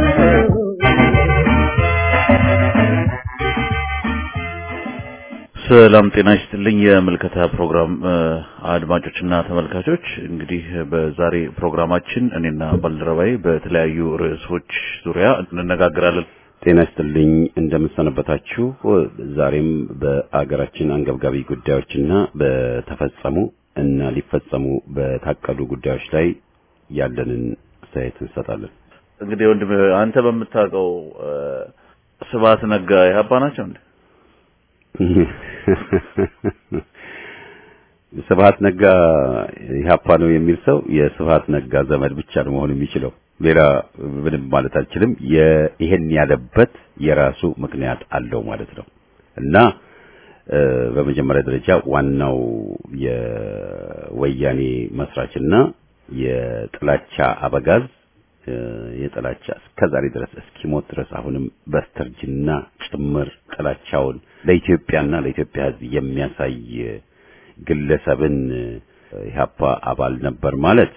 Speaker 5: ሰላም ጤና ይስጥልኝ። የምልከታ ፕሮግራም አድማጮችና ተመልካቾች፣ እንግዲህ በዛሬ ፕሮግራማችን እኔና ባልደረባዬ በተለያዩ ርዕሶች ዙሪያ እንነጋገራለን።
Speaker 1: ጤና ይስጥልኝ እንደምሰነበታችሁ። ዛሬም በአገራችን አንገብጋቢ ጉዳዮችና በተፈጸሙ እና ሊፈጸሙ በታቀዱ ጉዳዮች ላይ ያለንን አስተያየት እንሰጣለን።
Speaker 5: እንግዲህ ወንድም አንተ በምታውቀው ስብሐት ነጋ ኢህአፓ ናቸው እንዴ?
Speaker 1: ስብሐት ነጋ ኢህአፓ ነው የሚል ሰው የስብሐት ነጋ ዘመድ ብቻ ነው መሆን የሚችለው። ሌላ ምንም ማለት አልችልም። ይሄን ያለበት የራሱ ምክንያት አለው ማለት ነው እና በመጀመሪያ ደረጃ ዋናው የወያኔ መስራችና የጥላቻ አበጋዝ የጥላቻ እስከዛሬ ድረስ እስኪሞት ድረስ አሁንም በስተርጅና ጭምር ጥላቻውን ለኢትዮጵያና ለኢትዮጵያ ሕዝብ የሚያሳይ ግለሰብን ኢህአፓ አባል ነበር ማለት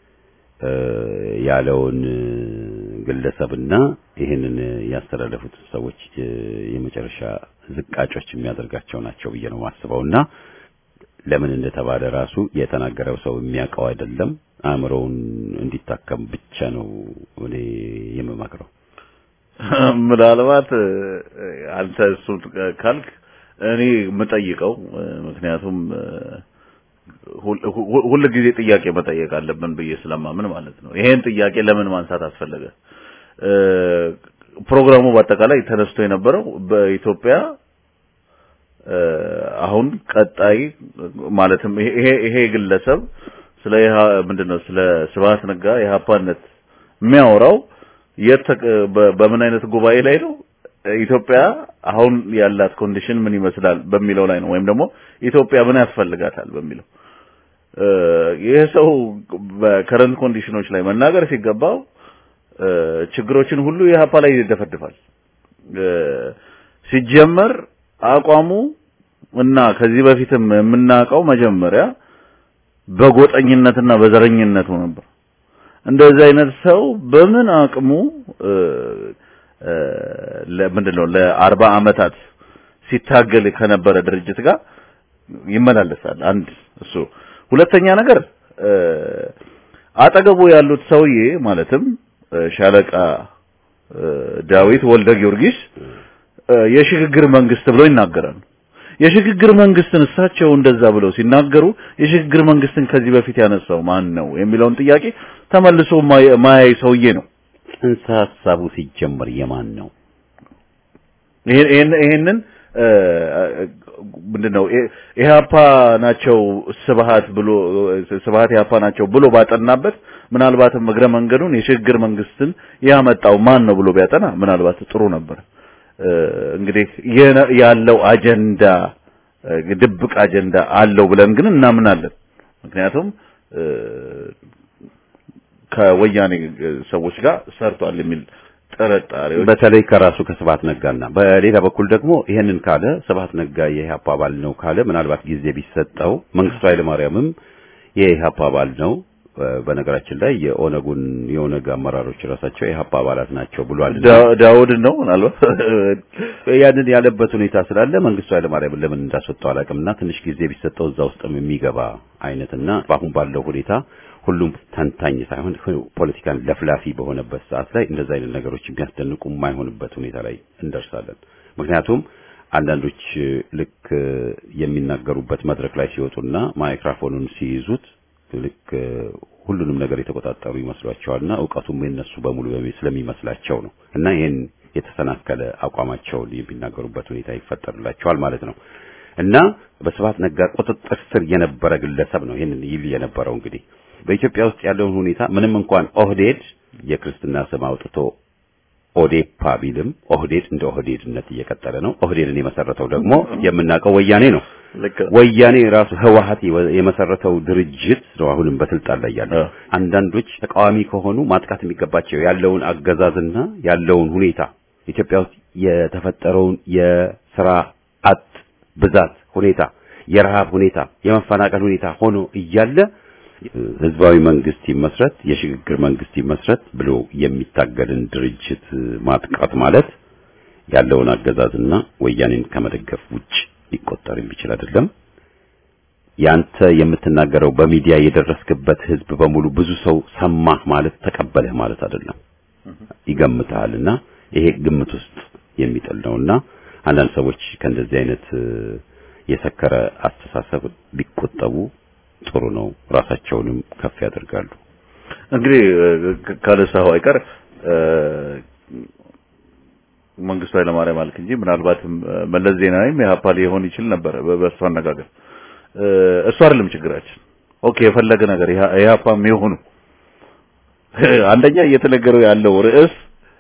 Speaker 1: ያለውን ግለሰብና ይህንን ያስተላለፉት ሰዎች የመጨረሻ ዝቃጮች የሚያደርጋቸው ናቸው ብዬ ነው ማስበውና ለምን እንደተባለ ራሱ የተናገረው ሰው የሚያውቀው አይደለም። አእምሮውን እንዲታከም ብቻ ነው እኔ የምመክረው።
Speaker 5: ምናልባት አንተ እሱን ካልክ እኔ የምጠይቀው ምክንያቱም ሁል ጊዜ ጥያቄ መጠየቅ አለብን ብዬ ስለማምን ማለት ነው። ይሄን ጥያቄ ለምን ማንሳት አስፈለገ? ፕሮግራሙ በአጠቃላይ ተነስቶ የነበረው በኢትዮጵያ አሁን ቀጣይ ማለትም ይሄ ይሄ ግለሰብ ስለ ምንድነው ስለ ስብሐት ነጋ የሀፓነት የሚያወራው የት በምን አይነት ጉባኤ ላይ ነው? ኢትዮጵያ አሁን ያላት ኮንዲሽን ምን ይመስላል በሚለው ላይ ነው። ወይም ደግሞ ኢትዮጵያ ምን ያስፈልጋታል በሚለው ይህ ሰው በከረንት ኮንዲሽኖች ላይ መናገር ሲገባው ችግሮችን ሁሉ የሀፓ ላይ ይደፈድፋል። ሲጀመር አቋሙ እና ከዚህ በፊትም የምናውቀው መጀመሪያ በጎጠኝነትና በዘረኝነቱ ነበር። እንደዚህ አይነት ሰው በምን አቅሙ ለምንድነው ለአርባ ዓመታት ሲታገል ከነበረ ድርጅት ጋር ይመላለሳል? አንድ እሱ። ሁለተኛ ነገር አጠገቡ ያሉት ሰውዬ ማለትም ሻለቃ ዳዊት ወልደ ጊዮርጊስ የሽግግር መንግስት ብለው ይናገራሉ። የሽግግር መንግስትን እሳቸው እንደዛ ብለው ሲናገሩ የሽግግር መንግስትን ከዚህ በፊት ያነሳው ማን ነው የሚለውን ጥያቄ ተመልሶ ማያይ ሰውዬ ነው።
Speaker 1: ጽንሰ ሐሳቡ ሲጀመር የማን ነው?
Speaker 5: ይሄን ይሄንን ምንድነው ኢህአፓ ናቸው ስብሃት ብሎ ስብሃት ኢህአፓ ናቸው ብሎ ባጠናበት ምናልባትም እግረ መንገዱን የሽግግር መንግስትን ያመጣው ማን ነው ብሎ ቢያጠና ምናልባት ጥሩ ነበር። እንግዲህ ያለው አጀንዳ ድብቅ አጀንዳ አለው ብለን ግን እናምናለን። ምክንያቱም ከወያኔ ሰዎች ጋር ሰርቷል የሚል ጥርጣሬዎች
Speaker 1: በተለይ ከራሱ ከስብሐት ነጋና በሌላ በኩል ደግሞ ይሄንን ካለ ስብሐት ነጋ የኢህአፓ አባል ነው ካለ ምናልባት ጊዜ ቢሰጠው መንግስቱ ኃይለማርያምም የኢህአፓ አባል ነው። በነገራችን ላይ የኦነጉን የኦነግ አመራሮች ራሳቸው የኢህአፓ አባላት ናቸው ብሏል።
Speaker 5: ዳውድ ነው ምናልባት
Speaker 1: ያንን ያለበት ሁኔታ ስላለ መንግስቱ ኃይለማርያምን ለምን እንዳስወጣው አላውቅምና ትንሽ ጊዜ ቢሰጠው እዛ ውስጥም የሚገባ አይነትና በአሁን ባለው ሁኔታ ሁሉም ተንታኝ ሳይሆን ፖለቲካን ለፍላፊ በሆነበት ሰዓት ላይ እንደዛ አይነት ነገሮች የሚያስደንቁ የማይሆንበት ሁኔታ ላይ እንደርሳለን። ምክንያቱም አንዳንዶች ልክ የሚናገሩበት መድረክ ላይ ሲወጡና ማይክሮፎኑን ሲይዙት ልክ ሁሉንም ነገር የተቆጣጠሩ ይመስሏቸዋልና እውቀቱም የነሱ በሙሉ ስለሚመስላቸው ነው እና ይሄን የተሰናከለ አቋማቸውን የሚናገሩበት ሁኔታ ይፈጠርላቸዋል ማለት ነው እና በስብሐት ነጋ ቁጥጥር ስር የነበረ ግለሰብ ነው ይሄንን ይል የነበረው እንግዲህ በኢትዮጵያ ውስጥ ያለውን ሁኔታ ምንም እንኳን ኦህዴድ የክርስትና ስም አውጥቶ ኦዴፓ ቢልም ኦህዴድ እንደ ኦህዴድነት እየቀጠለ ነው። ኦህዴድን የመሰረተው ደግሞ የምናውቀው ወያኔ ነው። ወያኔ ራሱ ህወሀት የመሰረተው ድርጅት ነው አሁንም በስልጣን ላይ ያለው። አንዳንዶች ተቃዋሚ ከሆኑ ማጥቃት የሚገባቸው ያለውን አገዛዝና ያለውን ሁኔታ ኢትዮጵያ ውስጥ የተፈጠረውን የስራ አጥ ብዛት ሁኔታ፣ የረሃብ ሁኔታ፣ የመፈናቀል ሁኔታ ሆኖ እያለ ህዝባዊ መንግስት ይመስረት የሽግግር መንግስት ይመስረት ብሎ የሚታገልን ድርጅት ማጥቃት ማለት ያለውን አገዛዝና ወያኔን ከመደገፍ ውጭ ሊቆጠር የሚችል አይደለም። ያንተ የምትናገረው በሚዲያ የደረስክበት ህዝብ በሙሉ ብዙ ሰው ሰማህ ማለት ተቀበለህ ማለት አይደለም። ይገምታልና ይሄ ግምት ውስጥ የሚጥል ነውና አንዳንድ ሰዎች ከእንደዚህ አይነት የሰከረ አስተሳሰብ ቢቆጠቡ ጥሩ ነው። ራሳቸውንም ከፍ ያደርጋሉ።
Speaker 5: እንግዲህ ካለሳው አይቀር መንግስቱ ኃይለማርያም አልክ እንጂ ምናልባትም መለስ ዜናዊም የሀፓ ሊሆን ይችል ነበር በእርሱ አነጋገር። እሱ አይደለም ችግራችን። ኦኬ የፈለገ ነገር የሀፓም የሆኑ አንደኛ እየተነገረው ያለው ርዕስ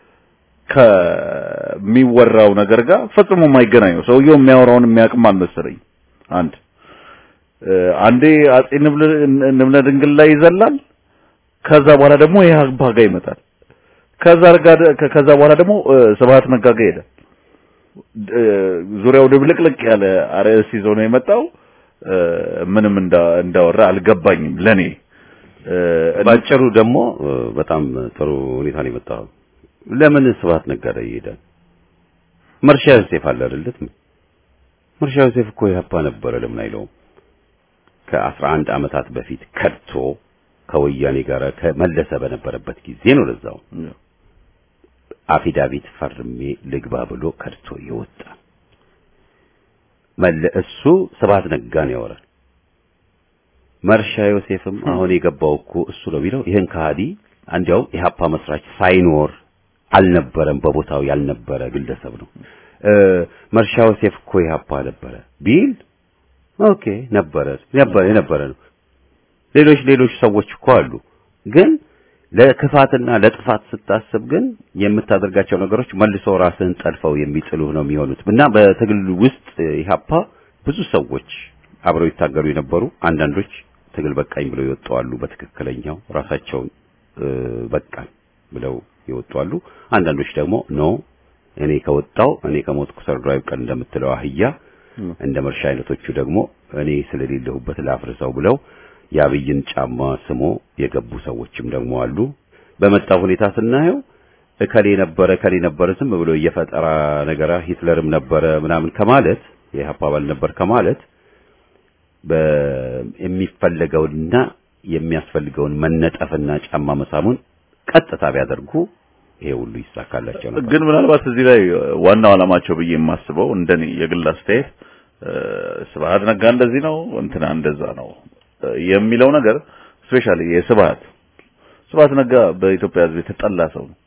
Speaker 5: ከሚወራው ነገር ጋር ፈጽሞ የማይገናኝ ነው። ሰውየው የሚያወራውን የሚያውቅም አልመሰለኝ። አንድ አንዴ አጼ ንብለ ድንግል ላይ ይዘላል። ከዛ በኋላ ደግሞ የሀፓ ጋር ይመጣል። ከዛ ጋር ከዛ በኋላ ደግሞ ስብሐት ነጋ ጋር ሄደ። ዙሪያው ድብልቅልቅ ያለ አርዕስት ይዞ ነው የመጣው። ምንም እንዳወራ አልገባኝም ለኔ።
Speaker 1: ባጭሩ ደግሞ በጣም ጥሩ ሁኔታ ነው የመጣው። ለምን ስብሐት ነጋ ላይ ይሄዳል? መርሻ ዮሴፍ አለ አይደለት? መርሻ ዮሴፍ እኮ የሀፓ ነበረ። ለምን አይለውም? ከአስራ አንድ ዓመታት በፊት ከድቶ ከወያኔ ጋር ከመለሰ በነበረበት ጊዜ ነው ለዛው አፊዳቪት ፈርሜ ልግባ ብሎ ከድቶ የወጣ መለ እሱ ስብሐት ነጋን ያወራል። መርሻ ዮሴፍም አሁን የገባው እኮ እሱ ነው ቢለው ይህን ከሃዲ እንዲያውም የሀፓ መስራች ሳይኖር አልነበረም፣ በቦታው ያልነበረ ግለሰብ ነው። መርሻ ዮሴፍ እኮ የሀፓ ነበረ ቢል ኦኬ ነበረ ነበረ የነበረ ነው። ሌሎች ሌሎች ሰዎች እኮ አሉ ግን ለክፋትና ለጥፋት ስታስብ ግን የምታደርጋቸው ነገሮች መልሶ ራስህን ጠልፈው የሚጥሉህ ነው የሚሆኑት እና በትግል ውስጥ ኢህአፓ ብዙ ሰዎች አብረው ይታገሉ የነበሩ አንዳንዶች ትግል በቃኝ ብለው ይወጣሉ። በትክክለኛው ራሳቸውን በቃኝ ብለው ይወጣሉ። አንዳንዶች ደግሞ ኖ እኔ ከወጣው እኔ ከሞትኩ ሰርዶ አይብቀል እንደምትለው አህያ እንደ መርሻ አይነቶቹ ደግሞ እኔ ስለሌለሁበት ላፍርሰው ብለው የአብይን ጫማ ስሞ የገቡ ሰዎችም ደግሞ አሉ። በመጣው ሁኔታ ስናየው እከሌ ነበረ እከሌ ነበረ ዝም ብሎ እየፈጠራ ነገራ ሂትለርም ነበረ ምናምን ከማለት የኢህአፓ አባል ነበር ከማለት የሚፈለገውንና የሚያስፈልገውን መነጠፍና ጫማ መሳሙን ቀጥታ ቢያደርጉ ይሄ ሁሉ ይሳካላቸው ነበር።
Speaker 5: ግን ምናልባት እዚህ ላይ ዋናው ዓላማቸው ብዬ የማስበው እንደኔ የግል አስተያየት ስብሐት ነጋ እንደዚህ ነው እንትና እንደዛ ነው የሚለው ነገር ስፔሻሊ የስብሐት ስብሐት ነጋ በኢትዮጵያ ሕዝብ የተጠላ ሰው ነው።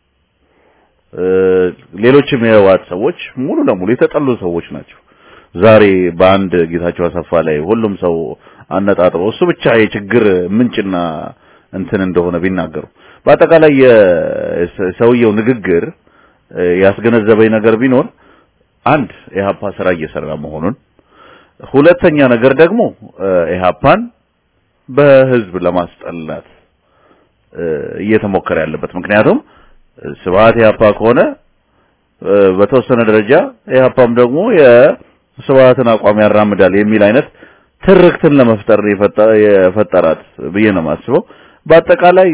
Speaker 5: ሌሎችም የህወሓት ሰዎች ሙሉ ለሙሉ የተጠሉ ሰዎች ናቸው። ዛሬ በአንድ ጌታቸው አሰፋ ላይ ሁሉም ሰው አነጣጥረው እሱ ብቻ የችግር ምንጭና እንትን እንደሆነ ቢናገሩ በአጠቃላይ የሰውየው ንግግር ያስገነዘበኝ ነገር ቢኖር አንድ ኢህአፓ ስራ እየሰራ መሆኑን፣ ሁለተኛ ነገር ደግሞ ኢህአፓን በህዝብ ለማስጠላት እየተሞከረ ያለበት ምክንያቱም ስብሐት ኢህአፓ ከሆነ በተወሰነ ደረጃ ኢህአፓም ደግሞ የስብሐትን አቋም ያራምዳል የሚል አይነት ትርክትን ለመፍጠር የፈጠራት ብዬ ነው የማስበው። በአጠቃላይ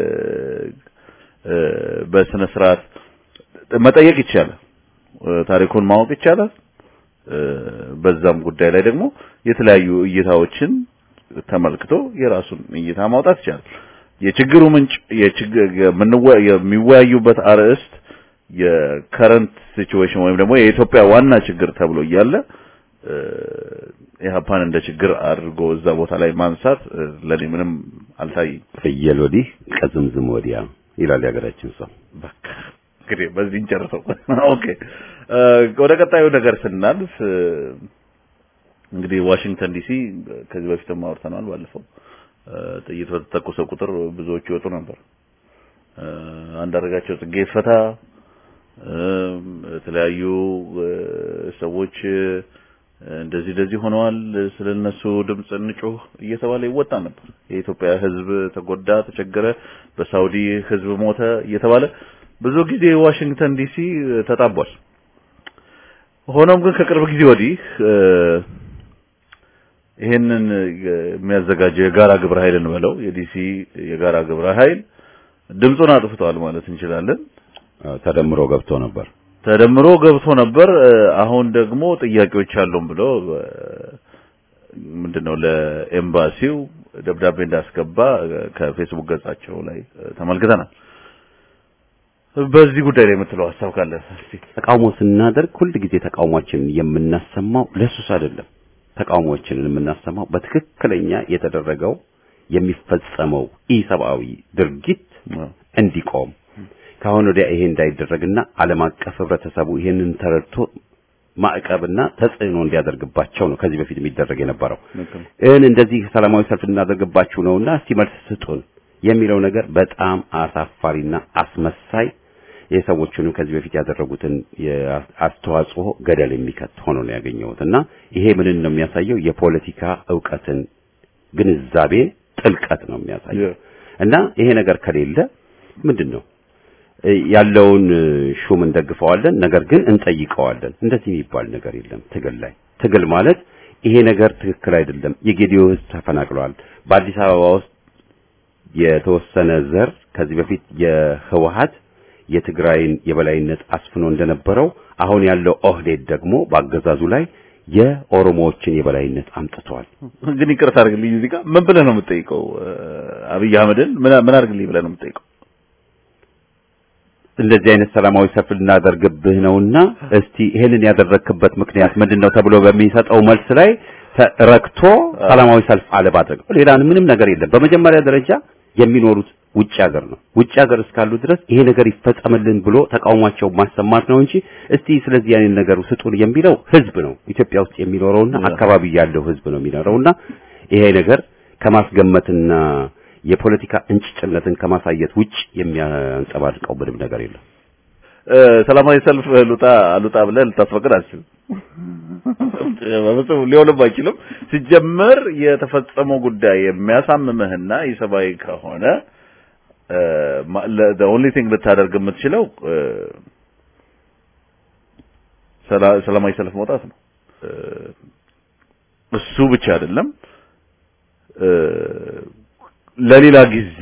Speaker 5: በስነ ስርዓት መጠየቅ ይቻላል፣ ታሪኩን ማወቅ ይቻላል። በዛም ጉዳይ ላይ ደግሞ የተለያዩ እይታዎችን ተመልክቶ የራሱን እይታ ማውጣት ይቻላል። የችግሩ ምንጭ የሚወያዩበት አርዕስት የከረንት ሲቹዌሽን ወይም ደግሞ የኢትዮጵያ ዋና ችግር ተብሎ እያለ ኢህአፓን እንደ ችግር አድርጎ እዛ ቦታ ላይ ማንሳት ለኔ ምንም አልታየኝ።
Speaker 1: ፍየል ወዲህ ቀዝምዝም ወዲያ ይላል የሀገራችን ሰው።
Speaker 5: በቃ እንግዲህ በዚህ እንጨርሰው። ኦኬ ወደ ቀጣዩ ነገር ስናልፍ እንግዲህ ዋሽንግተን ዲሲ ከዚህ በፊትም አውርተናል። ባለፈው ጥይት በተተኮሰ ቁጥር ብዙዎቹ ይወጡ ነበር። አንዳርጋቸው ጽጌ ይፈታ፣ የተለያዩ ሰዎች እንደዚህ እንደዚህ ሆነዋል፣ ስለነሱ ድምጽ እንጮህ እየተባለ ይወጣ ነበር። የኢትዮጵያ ሕዝብ ተጎዳ፣ ተቸገረ፣ በሳውዲ ሕዝብ ሞተ እየተባለ ብዙ ጊዜ ዋሽንግተን ዲሲ ተጣቧል። ሆኖም ግን ከቅርብ ጊዜ ወዲህ ይሄንን የሚያዘጋጀው የጋራ ግብረ ኃይል እንበለው የዲሲ የጋራ ግብረ ኃይል ድምፁን አጥፍቷል ማለት እንችላለን።
Speaker 1: ተደምሮ ገብቶ ነበር
Speaker 5: ተደምሮ ገብቶ ነበር። አሁን ደግሞ ጥያቄዎች አሉን ብሎ ምንድነው ለኤምባሲው ደብዳቤ እንዳስገባ ከፌስቡክ ገጻቸው ላይ ተመልክተናል። በዚህ ጉዳይ ላይ የምትለው ሀሳብ ካለ እስቲ።
Speaker 1: ተቃውሞ ስናደርግ ሁል ጊዜ ተቃውሟችንን የምናሰማው ለሱስ አይደለም። ተቃውሞዎችንን የምናሰማው በትክክለኛ የተደረገው የሚፈጸመው ኢሰብአዊ ድርጊት እንዲቆም ካሁን ወዲያ ይሄ እንዳይደረግና ዓለም አቀፍ ህብረተሰቡ ይሄንን ተረድቶ ማዕቀብና ተጽዕኖ እንዲያደርግባቸው ነው ከዚህ በፊት የሚደረግ የነበረው። እን እንደዚህ ሰላማዊ ሰልፍ እናደርግባችሁ ነውና እስቲ መልስ ስጡን የሚለው ነገር በጣም አሳፋሪና አስመሳይ የሰዎቹንም ከዚህ በፊት ያደረጉትን አስተዋጽኦ ገደል የሚከት ሆኖ ነው ያገኘሁት እና ይሄ ምንን ነው የሚያሳየው? የፖለቲካ እውቀትን ግንዛቤ ጥልቀት ነው የሚያሳየው እና ይሄ ነገር ከሌለ ምንድን ነው ያለውን ሹም እንደግፈዋለን፣ ነገር ግን እንጠይቀዋለን። እንደዚህ የሚባል ነገር የለም ትግል ላይ። ትግል ማለት ይሄ ነገር ትክክል አይደለም፣ የጌዲዮ ህዝብ ተፈናቅሏል፣ በአዲስ አበባ ውስጥ የተወሰነ ዘር ከዚህ በፊት የህወሀት የትግራይን የበላይነት አስፍኖ እንደነበረው አሁን ያለው ኦህዴድ ደግሞ በአገዛዙ ላይ የኦሮሞዎችን የበላይነት አምጥቷል።
Speaker 5: ግን ይቅርታ አድርግልኝ፣ እዚህ ጋር ምን ብለህ ነው የምትጠይቀው? አብይ አህመድን ምን ምን አድርግልኝ ብለህ ነው የምትጠይቀው?
Speaker 1: እንደዚህ አይነት ሰላማዊ ሰልፍ ልናደርግብህ ነውና እስቲ ይሄንን ያደረክበት ምክንያት ምንድነው ተብሎ በሚሰጠው መልስ ላይ ረክቶ ሰላማዊ ሰልፍ አለማድረግ ሌላ ምንም ነገር የለም። በመጀመሪያ ደረጃ የሚኖሩት ውጭ ሀገር ነው። ውጭ ሀገር እስካሉ ድረስ ይሄ ነገር ይፈጸምልን ብሎ ተቃውሟቸው ማሰማት ነው እንጂ እስቲ ስለዚህ ያንን ነገር ስጡን የሚለው ህዝብ ነው። ኢትዮጵያ ውስጥ የሚኖረውና አካባቢ ያለው ህዝብ ነው የሚኖረውና ይሄ ነገር ከማስገመትና የፖለቲካ እንጭጭነትን ከማሳየት ውጭ የሚያንጸባርቀው ምንም ነገር የለም።
Speaker 5: ሰላማዊ ሰልፍ ሉጣ ሉጣ ብለህ ልታስፈቅድ አትችልም። በፍጹም ሊሆንም አይችልም። ሲጀመር የተፈጸመው ጉዳይ የሚያሳምምህና ኢሰብአዊ ከሆነ the only thing ልታደርግ የምትችለው ሰላማዊ ሰልፍ መውጣት ነው። እሱ ብቻ አይደለም ለሌላ ጊዜ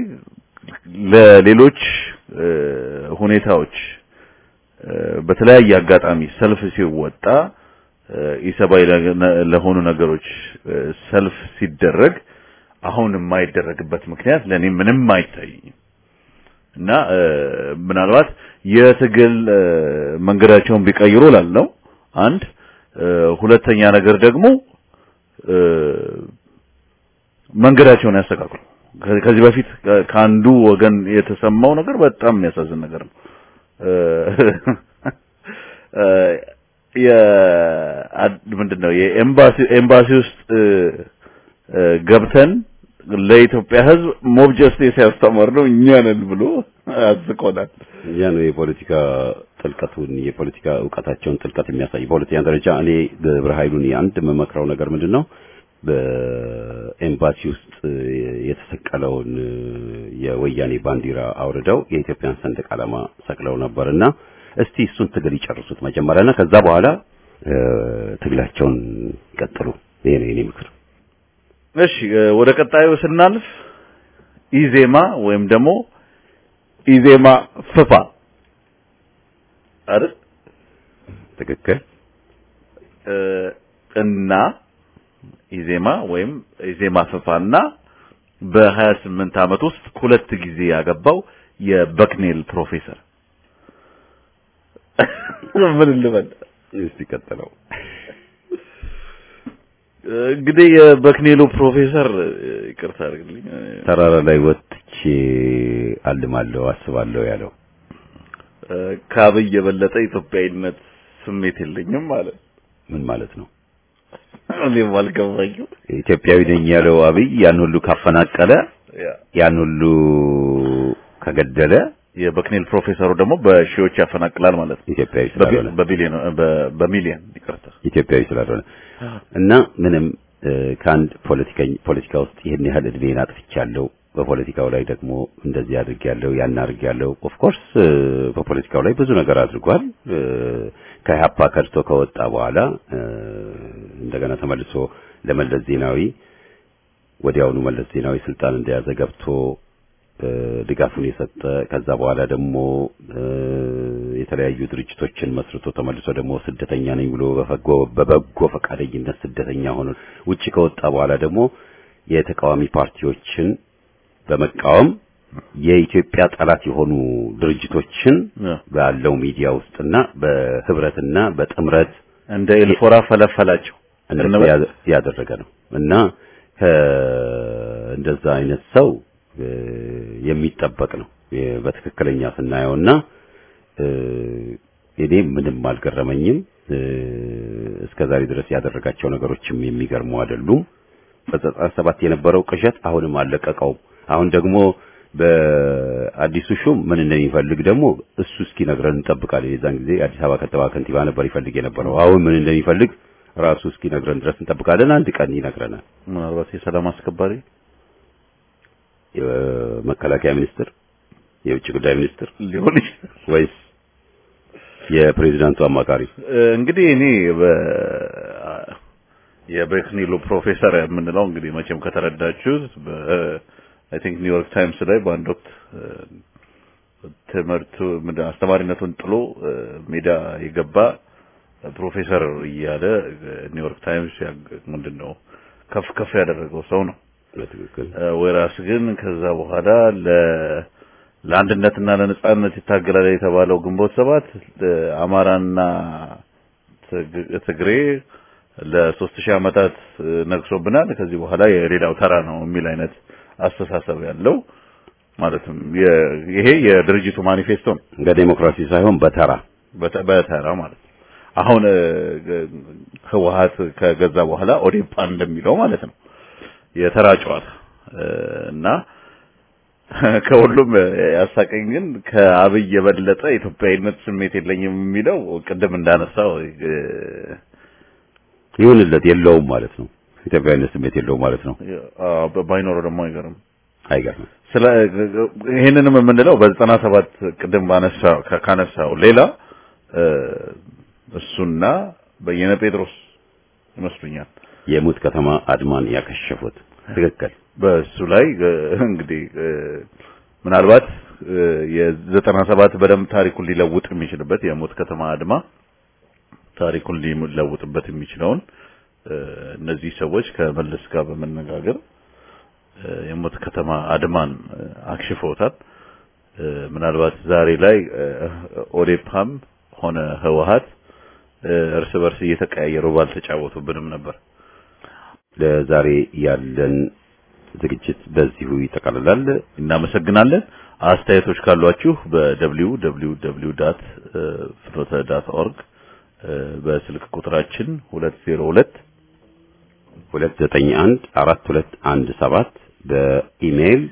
Speaker 5: ለሌሎች ሁኔታዎች በተለያየ አጋጣሚ ሰልፍ ሲወጣ ኢሰብአዊ ለሆኑ ነገሮች ሰልፍ ሲደረግ አሁን የማይደረግበት ምክንያት ለኔ ምንም አይታይኝም እና ምናልባት የትግል መንገዳቸውን ቢቀይሩ ላልነው አንድ ሁለተኛ ነገር ደግሞ መንገዳቸውን ያስተካክሉ። ከዚህ በፊት ከአንዱ ወገን የተሰማው ነገር በጣም የሚያሳዝን ነገር ነው። ምንድነው የኤምባሲ ኤምባሲ ውስጥ ገብተን ለኢትዮጵያ ሕዝብ ሞብ ጀስቲስ ያስተማር ነው እኛ ነን ብሎ አዝቆናል።
Speaker 1: ያ ነው የፖለቲካ ጥልቀቱን የፖለቲካ እውቀታቸውን ጥልቀት የሚያሳይ። በሁለተኛ ደረጃ እኔ ግብረ ኃይሉን አንድ የምመክረው ነገር ምንድን ነው በኤምባሲ ውስጥ የተሰቀለውን የወያኔ ባንዲራ አውርደው የኢትዮጵያን ሰንደቅ ዓላማ ሰቅለው ነበርና እስቲ እሱን ትግል ይጨርሱት መጀመሪያና ከዛ በኋላ ትግላቸውን ይቀጥሉ። ይሄ ነው የኔ ምክር።
Speaker 5: እሺ ወደ ቀጣዩ ስናልፍ ኢዜማ ወይም ደግሞ ኢዜማ ፍፋ አይደል?
Speaker 1: ትክክል
Speaker 5: እና ኢዜማ ወይም ኢዜማ ፍፋና በ28 ዓመት ውስጥ ሁለት ጊዜ ያገባው የበክኔል ፕሮፌሰር ምን ልበል
Speaker 1: እስቲ ቀጥለው።
Speaker 5: እንግዲህ የበክኔሉ ፕሮፌሰር ይቅርታ አድርግልኝ
Speaker 1: ተራራ ላይ ወጥቼ አልማለሁ አስባለሁ ያለው
Speaker 5: ከአብይ የበለጠ ኢትዮጵያዊነት ስሜት የለኝም ማለት
Speaker 1: ምን ማለት ነው?
Speaker 5: እኔም አልገባኝም።
Speaker 1: ኢትዮጵያዊ ነኝ ያለው አብይ ያን ሁሉ ካፈናቀለ ያን ሁሉ ከገደለ
Speaker 5: የበክኔል ፕሮፌሰሩ ደግሞ በሺዎች ያፈናቅላል ማለት ነው።
Speaker 1: ኢትዮጵያዊ ስላልሆነ
Speaker 5: በቢሊዮን በሚሊዮን ይቅርታ
Speaker 1: ኢትዮጵያዊ ስላልሆነ እና ምንም ከአንድ ፖለቲከኛ ፖለቲካ ውስጥ ይሄን ያህል እድሜን አጥፍቻለሁ፣ በፖለቲካው ላይ ደግሞ እንደዚህ አድርጌያለሁ፣ ያን አድርጌያለሁ። ኦፍ ኮርስ በፖለቲካው ላይ ብዙ ነገር አድርጓል። ከኢህአፓ ከድቶ ከወጣ በኋላ እንደገና ተመልሶ ለመለስ ዜናዊ ወዲያውኑ መለስ ዜናዊ ስልጣን እንደያዘ ገብቶ ድጋፉን የሰጠ ከዛ በኋላ ደግሞ የተለያዩ ድርጅቶችን መስርቶ ተመልሶ ደግሞ ስደተኛ ነኝ ብሎ በበጎ በበጎ ፈቃደኝነት ስደተኛ ሆኖ ውጪ ከወጣ በኋላ ደግሞ የተቃዋሚ ፓርቲዎችን በመቃወም የኢትዮጵያ ጠላት የሆኑ ድርጅቶችን ባለው ሚዲያ ውስጥና በህብረትና በጥምረት
Speaker 5: እንደ ኤልፎራ ፈለፈላቸው
Speaker 1: እንደዛ ያደረገ ነው እና እንደዛ አይነት ሰው የሚጠበቅ ነው። የ- በትክክለኛ ስናየውና እ፣ እኔ ምንም አልገረመኝም። እ፣ እስከ ዛሬ ድረስ ያደረጋቸው ነገሮችም የሚገርሙ አይደሉም። በዘጠና ሰባት የነበረው ቅዠት አሁንም አልለቀቀውም። አሁን ደግሞ በአዲሱ ሹም ምን እንደሚፈልግ ደግሞ እሱ እስኪነግረን እንጠብቃለን። የዛን ጊዜ የአዲስ አበባ ከተማ ከንቲባ ነበር ይፈልግ የነበረው። አሁን ምን እንደሚፈልግ ራሱ እስኪነግረን ድረስ እንጠብቃለን። አንድ ቀን ይነግረናል።
Speaker 5: ምናልባት የሰላም አስከባሪ
Speaker 1: የመከላከያ ሚኒስትር፣ የውጭ ጉዳይ ሚኒስትር
Speaker 5: ሊሆን ይችላል።
Speaker 1: ወይስ የፕሬዚዳንቱ አማካሪ?
Speaker 5: እንግዲህ እኔ በ የቤክኒሉ ፕሮፌሰር የምንለው እንግዲህ መቼም ከተረዳችሁት አይ ቲንክ ኒውዮርክ ታይምስ ላይ በአንድ ወቅት እ፣ ትምህርቱ ምንድን ነው አስተማሪነቱን ጥሎ እ፣ ሜዳ የገባ ፕሮፌሰር እያለ እ፣ ኒውዮርክ ታይምስ ያግ- ምንድን ነው ከፍ ከፍ ያደረገው ሰው ነው።
Speaker 1: በትክክል
Speaker 5: ወይራስ ግን ከዛ በኋላ ለ ለአንድነትና ለነጻነት ይታገላል የተባለው ግንቦት ሰባት አማራና ትግ- ትግሬ ለሶስት ሺህ ዓመታት እ፣ ነግሶብናል ከዚህ በኋላ የሌላው ተራ ነው የሚል አይነት አስተሳሰብ ያለው ማለትም የ- ይሄ የድርጅቱ ማኒፌስቶ ነው።
Speaker 1: በዴሞክራሲ ሳይሆን በተራ
Speaker 5: በተ- በተራ ማለት ነው። አሁን እ፣ ግ- ህወሀት ከገዛ በኋላ ኦዴፓ እንደሚለው ማለት ነው የተራ ጨዋታ እ፣ እና ከሁሉም ያሳቀኝ ግን ከአብይ የበለጠ ኢትዮጵያዊነት ስሜት የለኝም የሚለው ቅድም እንዳነሳው እ፣
Speaker 1: ይሁንለት የለውም ማለት ነው። ኢትዮጵያዊነት ስሜት የለውም ማለት ነው።
Speaker 5: አ- ባይኖረው ደግሞ አይገርም።
Speaker 1: አይገርምም።
Speaker 5: ስለ ይሄንንም የምንለው በዘጠና ሰባት ቅድም ባነሳ ካነሳው ሌላ እ፣ እሱና በየነ ጴጥሮስ ይመስሉኛል
Speaker 1: የሙት ከተማ አድማን ያከሸፉት ትክክል።
Speaker 5: በእሱ ላይ እ፣ እንግዲህ እ፣ ምናልባት እ፣ የዘጠና ሰባት በደንብ ታሪኩን ሊለውጥ የሚችልበት የሞት ከተማ አድማ ታሪኩን ሊለውጥበት የሚችለውን እ፣ እነዚህ ሰዎች ከመለስ ጋር በመነጋገር እ፣ የሞት ከተማ አድማን እ፣ አክሽፈውታል። እ፣ ምናልባት ዛሬ ላይ እ፣ ኦዴፓም ሆነ ህወሀት እ፣ እርስ በርስ እየተቀያየሩ ባልተጫወቱብንም ነበር።
Speaker 1: ለዛሬ ያለን ዝግጅት በዚሁ ይጠቃልላል።
Speaker 5: እናመሰግናለን። አስተያየቶች ካሏችሁ በደብሊው ደብሊው ደብሊው ዳት ፍኖተ ዳት ኦርግ በስልክ ቁጥራችን 202
Speaker 1: 291 4217 በኢሜይል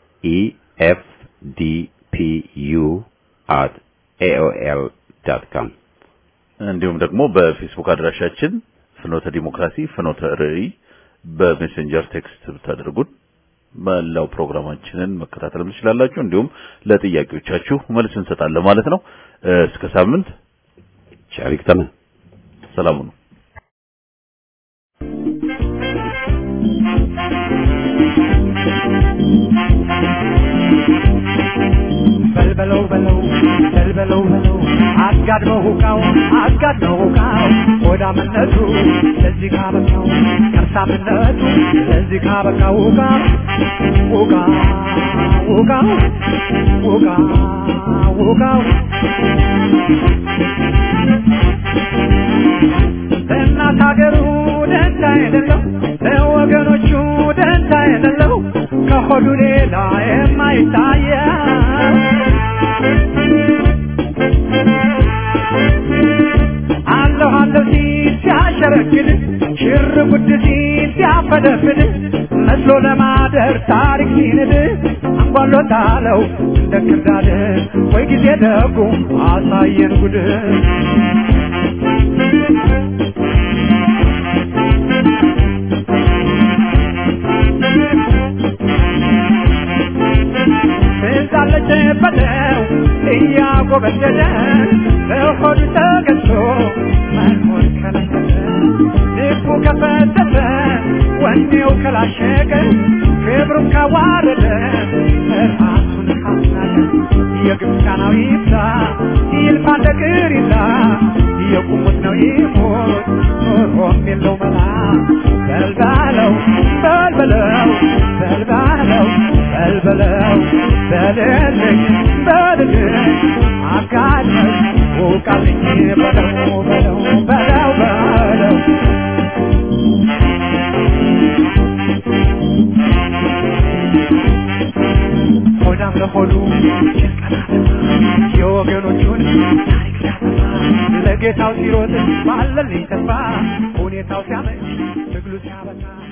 Speaker 1: efdpu@aol.com
Speaker 5: እንዲሁም ደግሞ በፌስቡክ አድራሻችን ፍኖተ ዲሞክራሲ ፍኖተ ርዕይ በሜሴንጀር ቴክስት ብታደርጉን መላው ፕሮግራማችንን መከታተል ትችላላችሁ። እንዲሁም ለጥያቄዎቻችሁ መልስ እንሰጣለን ማለት ነው። እ፣ እስከ ሳምንት
Speaker 1: ቸር ይግጠመን።
Speaker 5: ሰላሙ ነው።
Speaker 4: በልበለው በለው በልበለው በለው አጋድመው ሁቃው አጋድመው ሁቃው ሆዳምነቱ ለዚህ ካበቃው ከርሳምነቱ ለዚህ ካበቃው ሁቃ ሁቃ ሁቃ ሁቃ ሁቃው ለእናት ሀገሩ ደንታ የሌለው ለወገኖቹ ደንታ የሌለው ከሆዱ ሌላ የማይታየው አለሁ አለሁ ሲል ሲያሸረግድ ሽር ጉድ ሲል ሲያፈደፍድ መስሎ ለማደር ታሪክ ሲንድ አንጓሎታለው እንደ ክርዳድ ወይ ጊዜ ደጉ አሳየን ጉድ ትዛለች በለው እያጎበደደ በሆዱ ተገዝቶ መኖር ከለከለ ልቡ ከፈተተ ወኔው ከላሸቀ ክብሩን ካዋረደ ራሱን ካስናቀ የግብፃናዊ ይብዛ ይልፋ እንደ ቅሪታ የቁሙት ነው ይሞት ኖሮም የለው መላ በልባለው በልበለው በልባለው በልበለው በልልኝ በልልኝ አጋለኝ ውቃልኝ በለው በለው በለው በለው ሆዳም ለሆዱ የወገኖቹን ታሪክ ሲያጠፋ ለጌታው ሲሮጥ ባለልኝ ተስፋ ሁኔታው ሲያመች ትግሉ ሲያበቃ